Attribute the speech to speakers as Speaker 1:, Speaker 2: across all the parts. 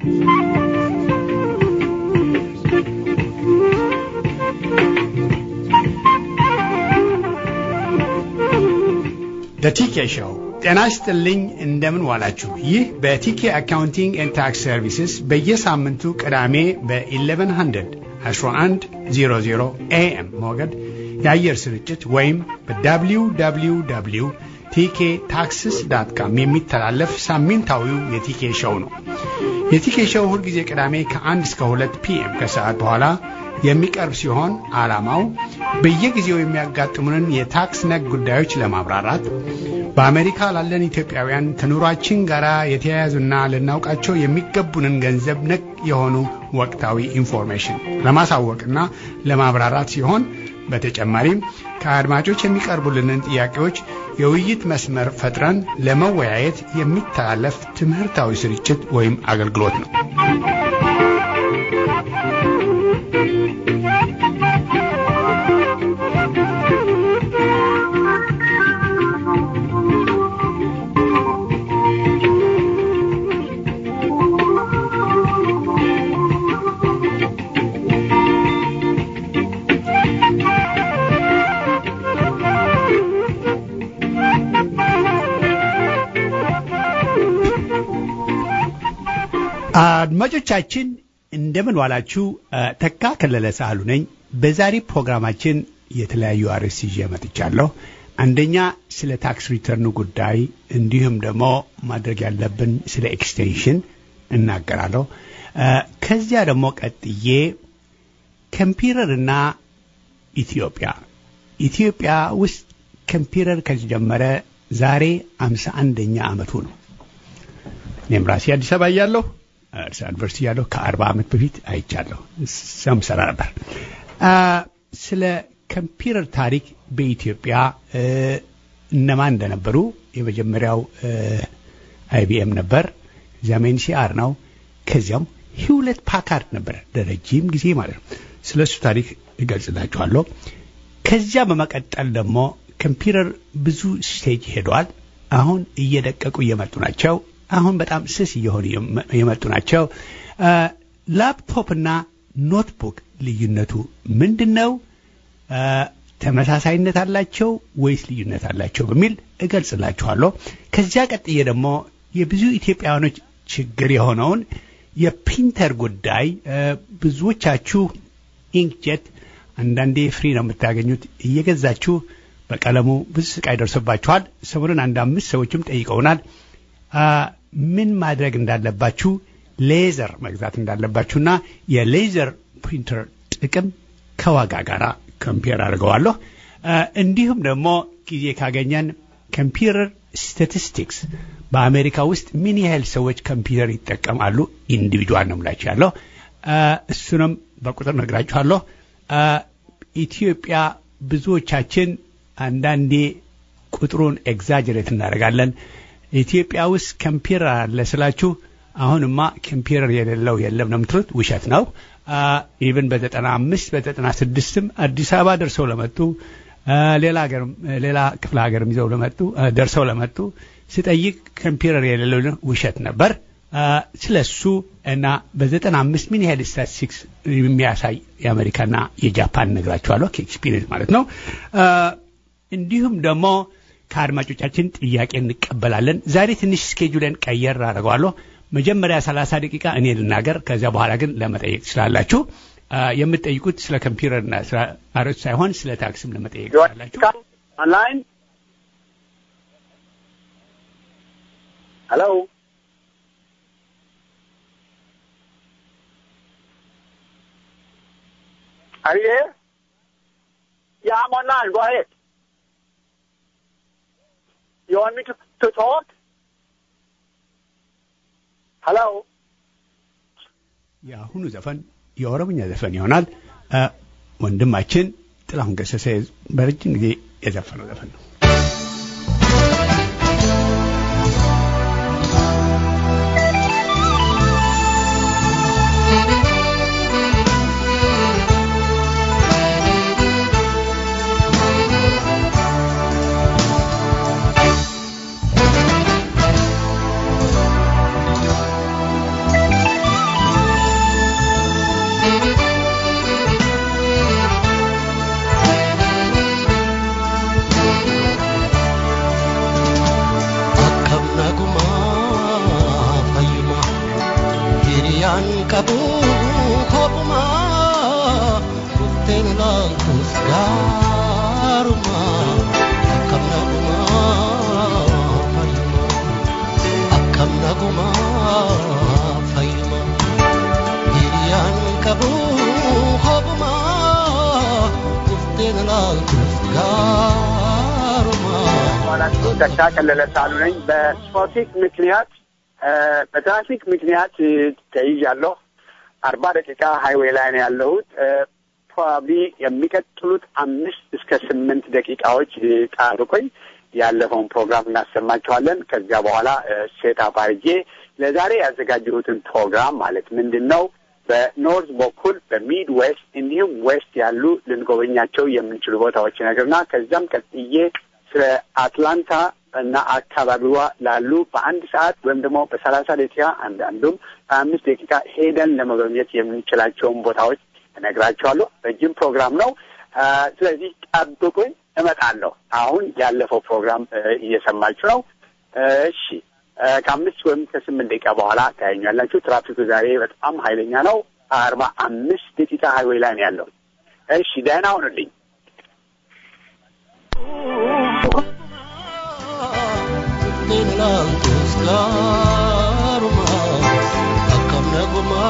Speaker 1: በቲኬ ሾው ጤና ይስጥልኝ። እንደምን ዋላችሁ? ይህ በቲኬ አካውንቲንግ ኤንድ ታክስ ሰርቪስስ በየሳምንቱ ቅዳሜ በ1100 1100 ኤኤም ሞገድ የአየር ስርጭት ወይም በwww ቲኬ ታክስስ ዳት ካም የሚተላለፍ ሳምንታዊው የቲኬ ሾው ነው። የቲኬ ሾው ሁልጊዜ ቅዳሜ ከ1 እስከ 2 ፒኤም ከሰዓት በኋላ የሚቀርብ ሲሆን ዓላማው በየጊዜው የሚያጋጥሙንን የታክስ ነክ ጉዳዮች ለማብራራት በአሜሪካ ላለን ኢትዮጵያውያን ከኑሯችን ጋር የተያያዙና ልናውቃቸው የሚገቡንን ገንዘብ ነክ የሆኑ ወቅታዊ ኢንፎርሜሽን ለማሳወቅና ለማብራራት ሲሆን በተጨማሪም ከአድማጮች የሚቀርቡልንን ጥያቄዎች የውይይት መስመር ፈጥረን ለመወያየት የሚተላለፍ ትምህርታዊ ስርጭት ወይም አገልግሎት ነው። አድማጮቻችን እንደምን ዋላችሁ። ተካ ከለለ ሳህሉ ነኝ። በዛሬ ፕሮግራማችን የተለያዩ አርዕስት ይዤ መጥቻለሁ። አንደኛ ስለ ታክስ ሪተርኑ ጉዳይ እንዲሁም ደግሞ ማድረግ ያለብን ስለ ኤክስቴንሽን እናገራለሁ። ከዚያ ደግሞ ቀጥዬ ኮምፒውተርና ኢትዮጵያ ኢትዮጵያ ውስጥ ኮምፒውተር ከተጀመረ ዛሬ አምሳ አንደኛ ዓመቱ ነው። እኔም ራሴ አዲስ አበባ እያለሁ አዲስ ዩኒቨርሲቲ ያለሁ ከአርባ ዓመት በፊት አይቻለሁ። እዚያም ሰራ ነበር። ስለ ኮምፒውተር ታሪክ በኢትዮጵያ እነማን እንደነበሩ የመጀመሪያው አይቢኤም ነበር። እዚያም ኤንሲአር ነው። ከዚያም ሂውለት ፓካርድ ነበር ለረጅም ጊዜ ማለት ነው። ስለ እሱ ታሪክ እገልጽላችኋለሁ። ከዚያ በመቀጠል ደግሞ ኮምፒውተር ብዙ ስቴጅ ሄዷል። አሁን እየደቀቁ እየመጡ ናቸው። አሁን በጣም ስስ እየሆኑ የመጡ ናቸው። ላፕቶፕ እና ኖትቡክ ልዩነቱ ምንድን ነው? ተመሳሳይነት አላቸው ወይስ ልዩነት አላቸው በሚል እገልጽላችኋለሁ። ከዚያ ቀጥዬ ደግሞ የብዙ ኢትዮጵያውያኖች ችግር የሆነውን የፕሪንተር ጉዳይ ብዙዎቻችሁ ኢንክጀት አንዳንዴ ፍሪ ነው የምታገኙት እየገዛችሁ በቀለሙ ብዙ ስቃይ ደርሶባችኋል። ሰሞኑን አንድ አምስት ሰዎችም ጠይቀውናል። ምን ማድረግ እንዳለባችሁ ሌዘር መግዛት እንዳለባችሁና የሌዘር ፕሪንተር ጥቅም ከዋጋ ጋር ኮምፒር አድርገዋለሁ። እንዲሁም ደግሞ ጊዜ ካገኘን ኮምፒውተር ስታቲስቲክስ በአሜሪካ ውስጥ ምን ያህል ሰዎች ኮምፒውተር ይጠቀማሉ ኢንዲቪድዋል ነው ምላችሁ ያለው እሱንም በቁጥር ነግራችኋለሁ። ኢትዮጵያ ብዙዎቻችን አንዳንዴ ቁጥሩን ኤግዛጀሬት እናደርጋለን። ኢትዮጵያ ውስጥ ኮምፒውተር አለ ስላችሁ አሁንማ ኮምፒውተር የሌለው የለም ነው የምትሉት። ውሸት ነው። ኢቭን በዘጠና አምስት በዘጠና ስድስትም አዲስ አበባ ደርሰው ለመጡ ሌላ ሀገር ሌላ ክፍለ ሀገርም ይዘው ለመጡ ደርሰው ለመጡ ስጠይቅ ኮምፒውተር የሌለው ውሸት ነበር። ስለ እሱ እና በዘጠና አምስት ምን ያህል ስታቲስቲክስ የሚያሳይ የአሜሪካና የጃፓን ነግራችኋለሁ ከኤክስፒሪየንስ ማለት ነው። እንዲሁም ደግሞ ከአድማጮቻችን ጥያቄ እንቀበላለን። ዛሬ ትንሽ ስኬጁለን ቀየር አድርገዋለሁ። መጀመሪያ 30 ደቂቃ እኔ ልናገር፣ ከዚያ በኋላ ግን ለመጠየቅ ትችላላችሁ። የምትጠይቁት ስለ ኮምፒውተርና ስለ አሮች ሳይሆን ስለ ታክስም ለመጠየቅ ትችላላችሁ።
Speaker 2: ኦንላይን ሄሎ Are you here? Yeah, I'm online. Go ahead. You want me to, to talk? Hello?
Speaker 1: የአሁኑ ዘፈን የኦሮምኛ ዘፈን ይሆናል። ወንድማችን ጥላሁን ገሰሰ በረጅም ጊዜ የዘፈነው ዘፈን ነው።
Speaker 3: hiriyaan qabu kophuma dhufteen ilaaltus gaaruma akkam naguma fayyuma akkam naguma fayyuma hiriyaan qabu kophuma dhufteen ilaaltus gaaruma
Speaker 2: ባላችሁ ደስታ ቀለለ ሳሉ ነኝ። በትራፊክ ምክንያት በትራፊክ ምክንያት ተይዣለሁ። አርባ ደቂቃ ሃይዌይ ላይ ነው ያለሁት። ፕሮባብሊ የሚቀጥሉት አምስት እስከ ስምንት ደቂቃዎች ጠብቆኝ ያለፈውን ፕሮግራም እናሰማችኋለን። ከዚያ በኋላ ሴት አባርጌ ለዛሬ ያዘጋጀሁትን ፕሮግራም ማለት ምንድን ነው በኖርዝ በኩል በሚድ ዌስት እንዲሁም ዌስት ያሉ ልንጎበኛቸው የምንችሉ ቦታዎች ነገርና ከዚያም ቀጥዬ ስለ አትላንታ እና አካባቢዋ ላሉ በአንድ ሰዓት ወይም ደግሞ በሰላሳ ደቂቃ አንዳንዱም በአምስት ደቂቃ ሄደን ለመጎብኘት የምንችላቸውን ቦታዎች እነግራቸዋለሁ። ረጅም ፕሮግራም ነው። ስለዚህ ጠብቁኝ፣ እመጣለሁ። አሁን ያለፈው ፕሮግራም እየሰማችሁ ነው። እሺ፣ ከአምስት ወይም ከስምንት ደቂቃ በኋላ ታያኛላችሁ። ትራፊኩ ዛሬ በጣም ኃይለኛ ነው። አርባ አምስት ደቂቃ ሃይዌይ ላይ ነው ያለው። እሺ፣ ደህና ሁኑልኝ።
Speaker 3: dhufteen ilaaltus gaaruma akkam naguma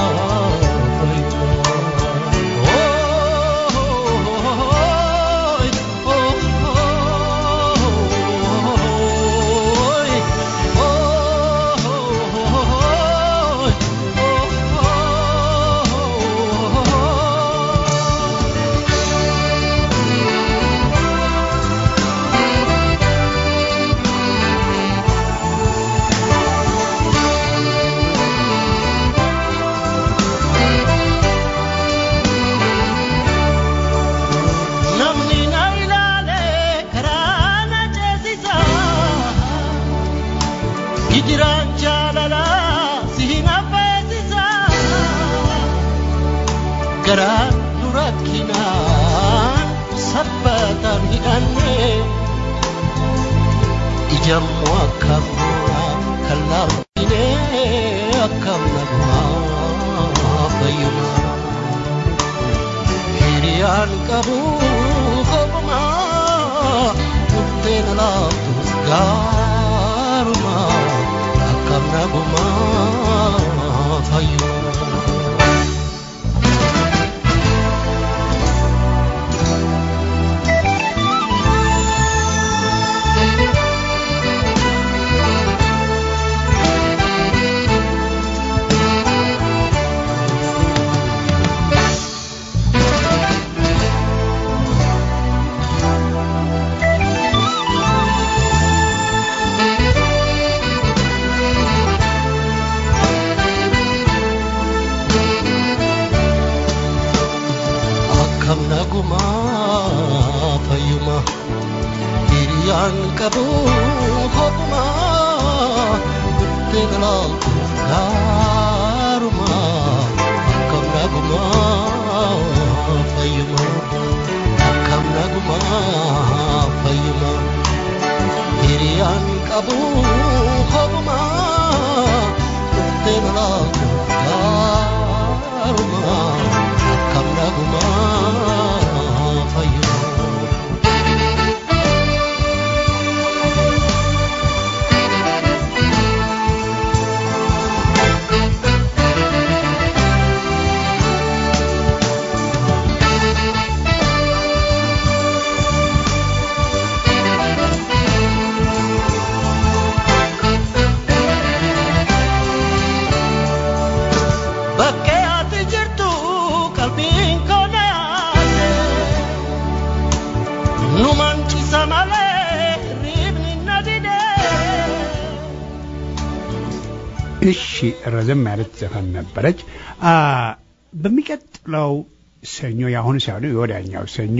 Speaker 3: namni na ilaale karaa na ceesisa hijiraan jaalala si hin affeesisa garaan nu rakkinaan sabbatan hidhanne ijammoo akkam kan laafine akkam nagumaa fayyumaa hiriyaan qabu kopuma dhufteen alaabtus gaaruma akkam naguma fayyuma akkam naguma fayyuma hiriyaan qabu kopuma dhufteen ilaaltus gaaruma akkam naguma fayyuma akkam naguma fayyuma hiriyaan qabu kopuma dhufteen ilaaltus gaaruma akkam naguma fayyuma Bakkee ati jirtu qalbiin koo naase nu mancisa malee riibni na dide.
Speaker 1: እሺ ረዘም ያለች ዘፈን ነበረች። አ በሚቀጥለው ሰኞ የአሁኑ ሳይሆን የወዲያኛው ሰኞ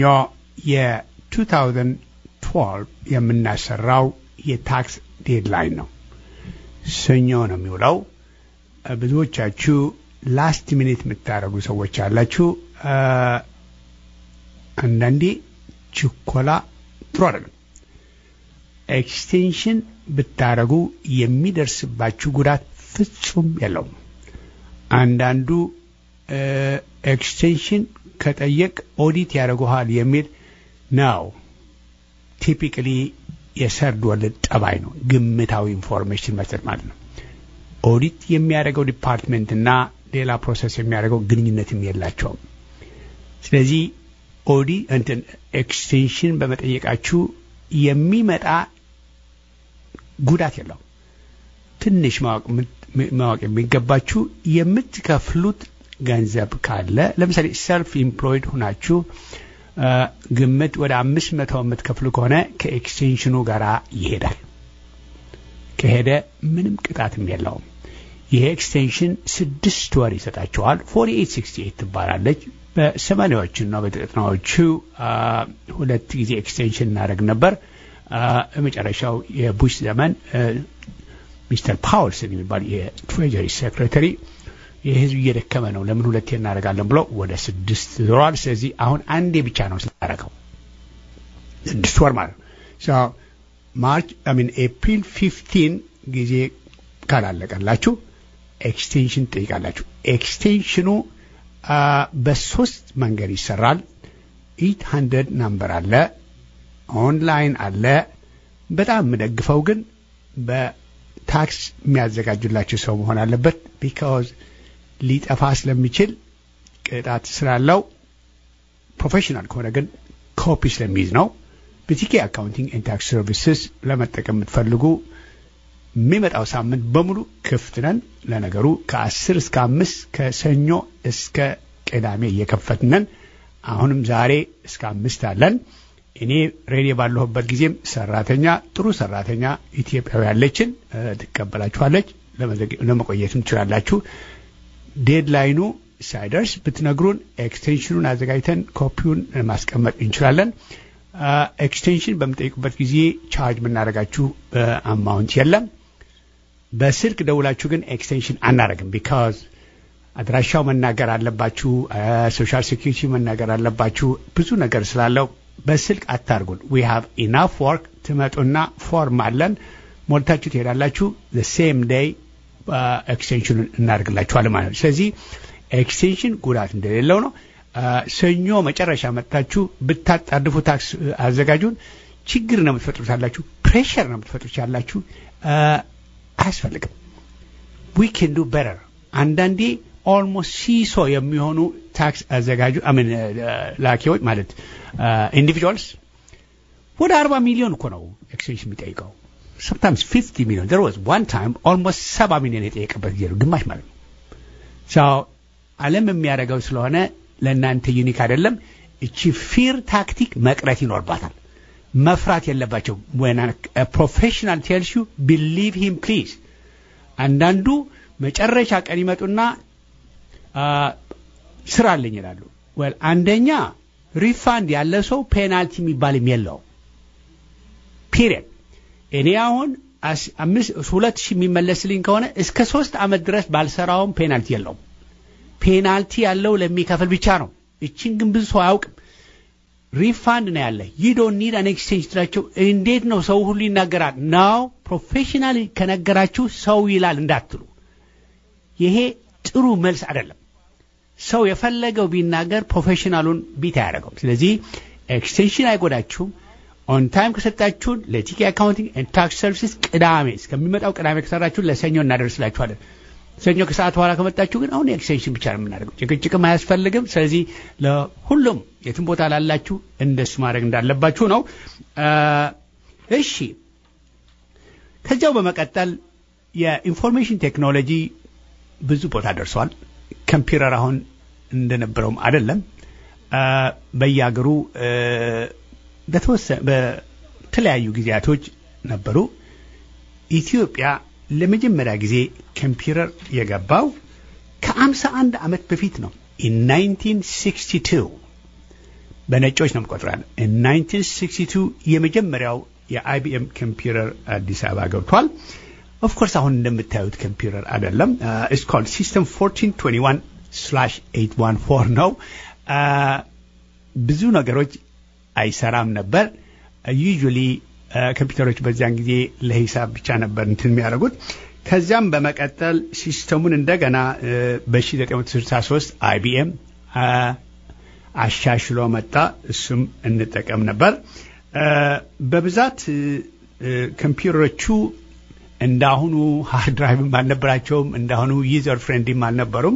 Speaker 1: የ2012 የምናሰራው የታክስ ዴድላይን ነው። ሰኞ ነው የሚውለው። አ፣ ብዙዎቻችሁ ላስት ሚኒት የምታደርጉ ሰዎች አላችሁ። አ፣ አንዳንዴ ችኮላ ጥሩ አይደለም። ኤክስቴንሽን ብታደረጉ የሚደርስባችሁ ጉዳት ፍጹም የለውም። አንዳንዱ ኤክስቴንሽን ከጠየቅ ኦዲት ያደርጉሃል የሚል ነው። ቲፒካሊ የሰርድ ወለድ ጠባይ ነው። ግምታዊ ኢንፎርሜሽን መስጠት ማለት ነው። ኦዲት የሚያደርገው ዲፓርትሜንትና ሌላ ፕሮሰስ የሚያደርገው ግንኙነትም የላቸውም። ስለዚህ ኦዲ እንትን ኤክስቴንሽን በመጠየቃችሁ የሚመጣ ጉዳት የለው። ትንሽ ማወቅ የሚገባችሁ የምትከፍሉት ገንዘብ ካለ ለምሳሌ ሰልፍ ኢምፕሎይድ ሁናችሁ ግምት ወደ አምስት መቶ የምትከፍሉ ከሆነ ከኤክስቴንሽኑ ጋር ይሄዳል። ከሄደ ምንም ቅጣትም የለውም። ይሄ ኤክስቴንሽን ስድስት ወር ይሰጣቸዋል። ፎርቲ ኤይት ሲክስቲ ኤይት ትባላለች። በሰማኒያዎቹና በዘጠናዎቹ ሁለት ጊዜ ኤክስቴንሽን እናደርግ ነበር። የመጨረሻው የቡሽ ዘመን ሚስተር ፓውልስን የሚባል የትሬጀሪ ሴክሬታሪ የህዝብ እየደከመ ነው፣ ለምን ሁለቴ እናደርጋለን ብሎ ወደ ስድስት ዞሯል። ስለዚህ አሁን አንዴ ብቻ ነው ስናደርገው ስድስት ወር ማለት ነው። ማርች ሚን ኤፕሪል ፊፍቲን ጊዜ ካላለቀላችሁ ኤክስቴንሽን ትጠይቃላችሁ። ኤክስቴንሽኑ በሶስት መንገድ ይሰራል። ኢት ሀንድረድ ናምበር አለ፣ ኦንላይን አለ። በጣም የምደግፈው ግን በታክስ የሚያዘጋጁላችሁ ሰው መሆን አለበት። ቢካዝ ሊጠፋ ስለሚችል ቅጣት ስላለው፣ ፕሮፌሽናል ከሆነ ግን ኮፒ ስለሚይዝ ነው። በቲኬ አካውንቲንግ ኤንድ ታክስ ሰርቪስስ ለመጠቀም የምትፈልጉ የሚመጣው ሳምንት በሙሉ ክፍት ነን። ለነገሩ ከአስር እስከ አምስት ከሰኞ እስከ ቅዳሜ እየከፈትነን አሁንም ዛሬ እስከ አምስት አለን። እኔ ሬዲዮ ባለሁበት ጊዜም ሰራተኛ ጥሩ ሰራተኛ ኢትዮጵያዊ ያለችን ትቀበላችኋለች። ለመቆየትም ትችላላችሁ። ዴድላይኑ ሳይደርስ ብትነግሩን ኤክስቴንሽኑን አዘጋጅተን ኮፒውን ማስቀመጥ እንችላለን። ኤክስቴንሽን በምጠይቁበት ጊዜ ቻርጅ የምናደርጋችሁ አማውንት የለም። በስልክ ደውላችሁ ግን ኤክስቴንሽን አናደርግም። ቢካዝ አድራሻው መናገር አለባችሁ፣ ሶሻል ሴኪሪቲ መናገር አለባችሁ። ብዙ ነገር ስላለው በስልክ አታርጉን። ዊ ሃቭ ኢናፍ ወርክ። ትመጡና ፎርም አለን ሞልታችሁ ትሄዳላችሁ። ሴም ዴይ ኤክስቴንሽኑን እናደርግላችኋል ማለት ነው። ስለዚህ ኤክስቴንሽን ጉዳት እንደሌለው ነው። ሰኞ መጨረሻ መጥታችሁ ብታጣድፉ ታክስ አዘጋጁን ችግር ነው የምትፈጥሩት ያላችሁ፣ ፕሬሽር ነው የምትፈጥሩት ያላችሁ። አያስፈልግም። ዊ ኬን ዱ በረር። አንዳንዴ ኦልሞስት ሲሶ የሚሆኑ ታክስ አዘጋጁ አምን ላኪዎች ማለት ኢንዲቪጁዋልስ ወደ አርባ ሚሊዮን እኮ ነው ኤክስቴንሽን የሚጠይቀው sometimes 50 million. There was one time almost ሰባ ሚሊዮን የጠየቀበት ጊዜ ነው፣ ግማሽ ማለት ነው። ሰው ዓለም የሚያደርገው ስለሆነ ለእናንተ ዩኒክ አይደለም። እቺ ፊር ታክቲክ መቅረት ይኖርባታል። መፍራት የለባቸው። when a professional tells you believe him please አንዳንዱ መጨረሻ ቀን ይመጡና ስራ አለኝ ይላሉ። ወል አንደኛ ሪፋንድ ያለ ሰው ፔናልቲ የሚባልም የለው ፒሪየድ እኔ አሁን ሁለት ሺህ የሚመለስልኝ ከሆነ እስከ ሶስት ዓመት ድረስ ባልሰራውም ፔናልቲ የለውም። ፔናልቲ ያለው ለሚከፍል ብቻ ነው። እችን ግን ብዙ ሰው አያውቅም። ሪፋንድ ነው ያለ ዩ ዶንት ኒድ አን ኤክስቼንጅ ትላቸው። እንዴት ነው ሰው ሁሉ ይናገራል? ናው ፕሮፌሽናል ከነገራችሁ ሰው ይላል እንዳትሉ። ይሄ ጥሩ መልስ አይደለም። ሰው የፈለገው ቢናገር ፕሮፌሽናሉን ቢት አያደርገውም። ስለዚህ ኤክስቴንሽን አይጎዳችሁም። ኦን ታይም ከሰጣችሁን ለቲኬ አካውንቲንግ ኤንድ ታክስ ሰርቪስስ ቅዳሜ እስከሚመጣው ቅዳሜ ከሰራችሁን ለሰኞ እናደርስላችኋለን። ሰኞ ከሰዓት በኋላ ከመጣችሁ ግን አሁን ኤክስቴንሽን ብቻ ነው የምናደርገው። ጭቅጭቅም አያስፈልግም። ስለዚህ ለሁሉም የትም ቦታ ላላችሁ እንደሱ ማድረግ እንዳለባችሁ ነው። እሺ፣ ከዚያው በመቀጠል የኢንፎርሜሽን ቴክኖሎጂ ብዙ ቦታ ደርሷል። ኮምፒውተር አሁን እንደነበረውም አይደለም። በየሀገሩ በተለያዩ ጊዜያቶች ነበሩ። ኢትዮጵያ ለመጀመሪያ ጊዜ ኮምፒውተር የገባው ከአምሳ አንድ ዓመት በፊት ነው። ኢን 1962 በነጮች ነው የምቆጥራል። 1962 የመጀመሪያው የአይቢኤም ኮምፒውተር አዲስ አበባ ገብቷል። ኦፍኮርስ አሁን እንደምታዩት ኮምፒውተር አይደለም። ኢትስ ኮልድ ሲስተም 1421 ስላሽ 814 ነው። ብዙ ነገሮች አይሰራም ነበር። ዩዥዋሊ ኮምፒውተሮች በዚያን ጊዜ ለሂሳብ ብቻ ነበር እንትን የሚያደርጉት። ከዚያም በመቀጠል ሲስተሙን እንደገና በ1963 አይቢኤም አሻሽሎ መጣ። እሱም እንጠቀም ነበር። በብዛት ኮምፒውተሮቹ እንዳሁኑ ሃርድ ድራይቭም አልነበራቸውም። እንዳሁኑ ዩዘር ፍሬንድም አልነበሩም።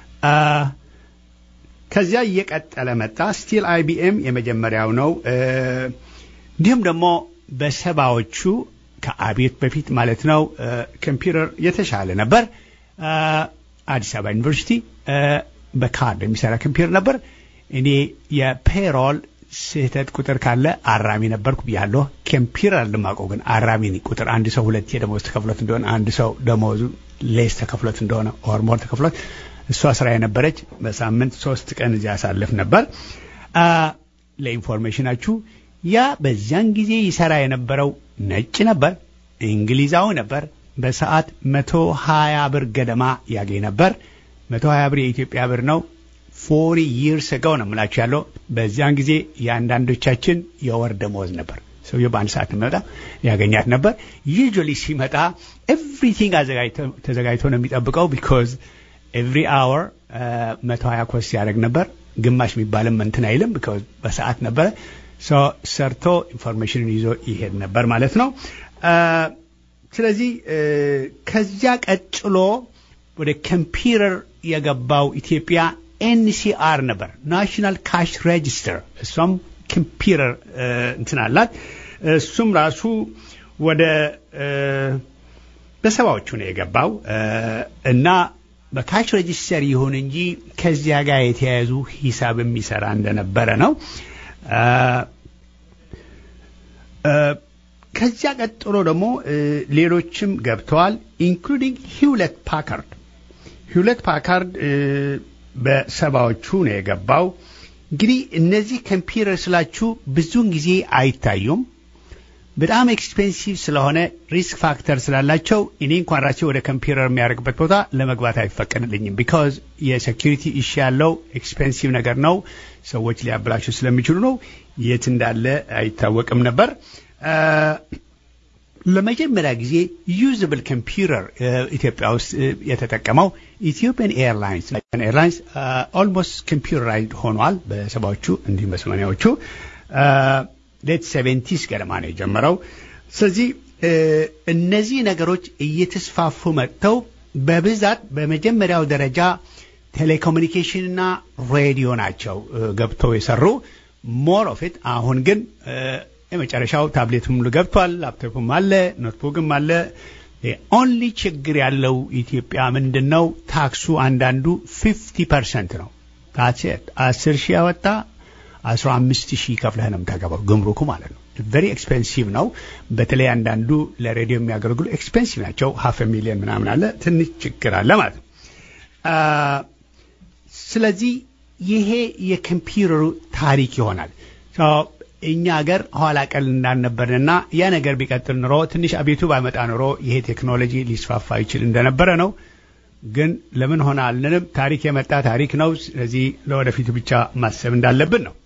Speaker 1: ከዚያ እየቀጠለ መጣ። ስቲል አይቢኤም የመጀመሪያው ነው። እንዲሁም ደግሞ በሰባዎቹ ከአቤት በፊት ማለት ነው ኮምፒውተር የተሻለ ነበር። አዲስ አበባ ዩኒቨርሲቲ በካርድ የሚሰራ ኮምፒውተር ነበር። እኔ የፔሮል ስህተት ቁጥር ካለ አራሚ ነበርኩ ብያለሁ። ኮምፒውተር አልማቀው ግን አራሚ ቁጥር አንድ ሰው ሁለቴ ደሞዝ ተከፍሎት እንደሆነ አንድ ሰው ደሞዙ ሌስ ተከፍሎት እንደሆነ ኦር ሞር ተከፍሎት እሷ ስራ የነበረች በሳምንት ሶስት ቀን እዚያ ያሳልፍ ነበር። ለኢንፎርሜሽናችሁ ያ በዚያን ጊዜ ይሰራ የነበረው ነጭ ነበር፣ እንግሊዛዊ ነበር። በሰዓት መቶ ሀያ ብር ገደማ ያገኝ ነበር። መቶ ሀያ ብር የኢትዮጵያ ብር ነው። ፎሪ ይርስ ገው ነው የምላችሁ ያለው። በዚያን ጊዜ የአንዳንዶቻችን የወር ደመወዝ ነበር። ሰውየው በአንድ ሰዓት መጣ ያገኛት ነበር። ዩዥዋሊ ሲመጣ ኤቭሪቲንግ ተዘጋጅቶ ነው የሚጠብቀው ቢኮዝ ኤቭሪ አወር መቶ ሀያ ኮስ ያደርግ ነበር። ግማሽ የሚባልም እንትን አይልም ቢኮዝ በሰዓት ነበረ። ሰርቶ ኢንፎርሜሽንን ይዞ ይሄድ ነበር ማለት ነው። ስለዚህ ከዚያ ቀጥሎ ወደ ኮምፒውተር የገባው ኢትዮጵያ ኤንሲአር ነበር፣ ናሽናል ካሽ ሬጅስተር። እሷም ኮምፒውተር እንትን አላት። እሱም ራሱ ወደ በሰባዎቹ ነው የገባው እና በካሽ ሬጅስተር ይሁን እንጂ ከዚያ ጋር የተያያዙ ሂሳብ የሚሰራ እንደነበረ ነው። ከዚያ ቀጥሎ ደግሞ ሌሎችም ገብተዋል፣ ኢንክሉዲንግ ሂውለት ፓካርድ። ሂውለት ፓካርድ በሰባዎቹ ነው የገባው። እንግዲህ እነዚህ ኮምፒውተር ስላችሁ ብዙውን ጊዜ አይታዩም። በጣም ኤክስፔንሲቭ ስለሆነ ሪስክ ፋክተር ስላላቸው እኔ እንኳን ራሴ ወደ ኮምፒውተር የሚያደርግበት ቦታ ለመግባት አይፈቀድልኝም። ቢካዝ የሴኪሪቲ ኢሹ ያለው ኤክስፔንሲቭ ነገር ነው። ሰዎች ሊያበላሹ ስለሚችሉ ነው። የት እንዳለ አይታወቅም ነበር። ለመጀመሪያ ጊዜ ዩዝብል ኮምፒውተር ኢትዮጵያ ውስጥ የተጠቀመው ኢትዮጵያን ኤርላይንስ ኤርላይንስ ኦልሞስት ኮምፒውተራይዝድ ሆኗል በሰባዎቹ እንዲሁም በሰማኒያዎቹ ሌት ሴቨንቲስ ገደማ ነው የጀመረው። ስለዚህ እነዚህ ነገሮች እየተስፋፉ መጥተው በብዛት በመጀመሪያው ደረጃ ቴሌኮሙኒኬሽንና ሬዲዮ ናቸው ገብተው የሰሩ ሞር ኦፍ ኢት። አሁን ግን የመጨረሻው ታብሌቱም ገብቷል፣ ላፕቶፕም አለ፣ ኖትቡክም አለ። ኦንሊ ችግር ያለው ኢትዮጵያ ምንድን ነው? ታክሱ አንዳንዱ ፊፍቲ ፐርሰንት ነው። ታሴት አስር ሺህ ያወጣ አስራ አምስት ሺህ ከፍለህ ነው የምታገባው ግምሩኩ ማለት ነው። ቨሪ ኤክስፔንሲቭ ነው። በተለይ አንዳንዱ ለሬዲዮ የሚያገለግሉ ኤክስፔንሲቭ ናቸው። ሀፍ ሚሊዮን ምናምን አለ። ትንሽ ችግር አለ ማለት ነው። ስለዚህ ይሄ የኮምፒውተሩ ታሪክ ይሆናል። እኛ ሀገር ኋላ ቀል እንዳልነበርንና ያ ነገር ቢቀጥል ኑሮ ትንሽ አቤቱ ባይመጣ ኑሮ ይሄ ቴክኖሎጂ ሊስፋፋ ይችል እንደነበረ ነው። ግን ለምን ሆነ አልንም። ታሪክ የመጣ ታሪክ ነው። ስለዚህ ለወደፊቱ ብቻ ማሰብ እንዳለብን ነው።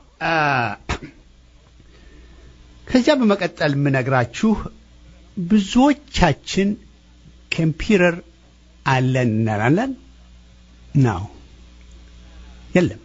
Speaker 1: ከዚያ በመቀጠል የምነግራችሁ ብዙዎቻችን ኮምፒውተር አለን እንላለን ነው የለም።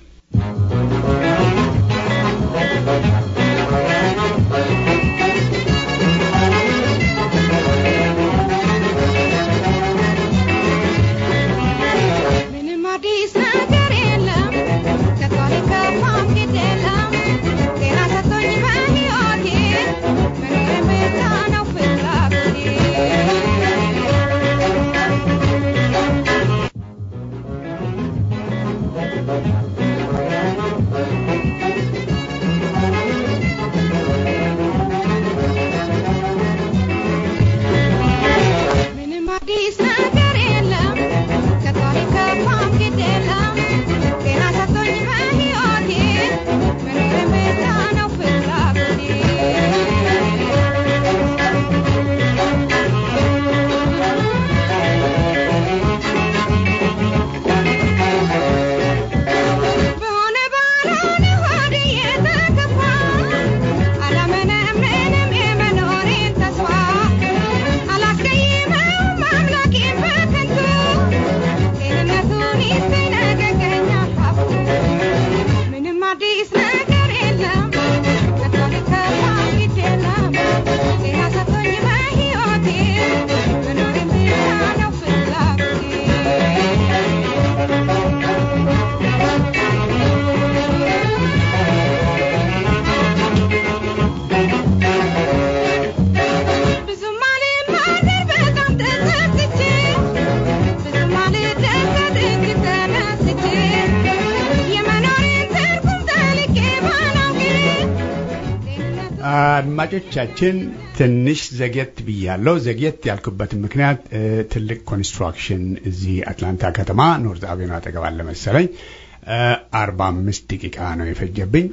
Speaker 1: አድማጮቻችን ትንሽ ዘግየት ብያለሁ። ዘግየት ያልኩበትን ምክንያት ትልቅ ኮንስትራክሽን እዚህ አትላንታ ከተማ ኖርዝ አቬኑ አጠገብ አለ መሰለኝ። አርባ አምስት ደቂቃ ነው የፈጀብኝ።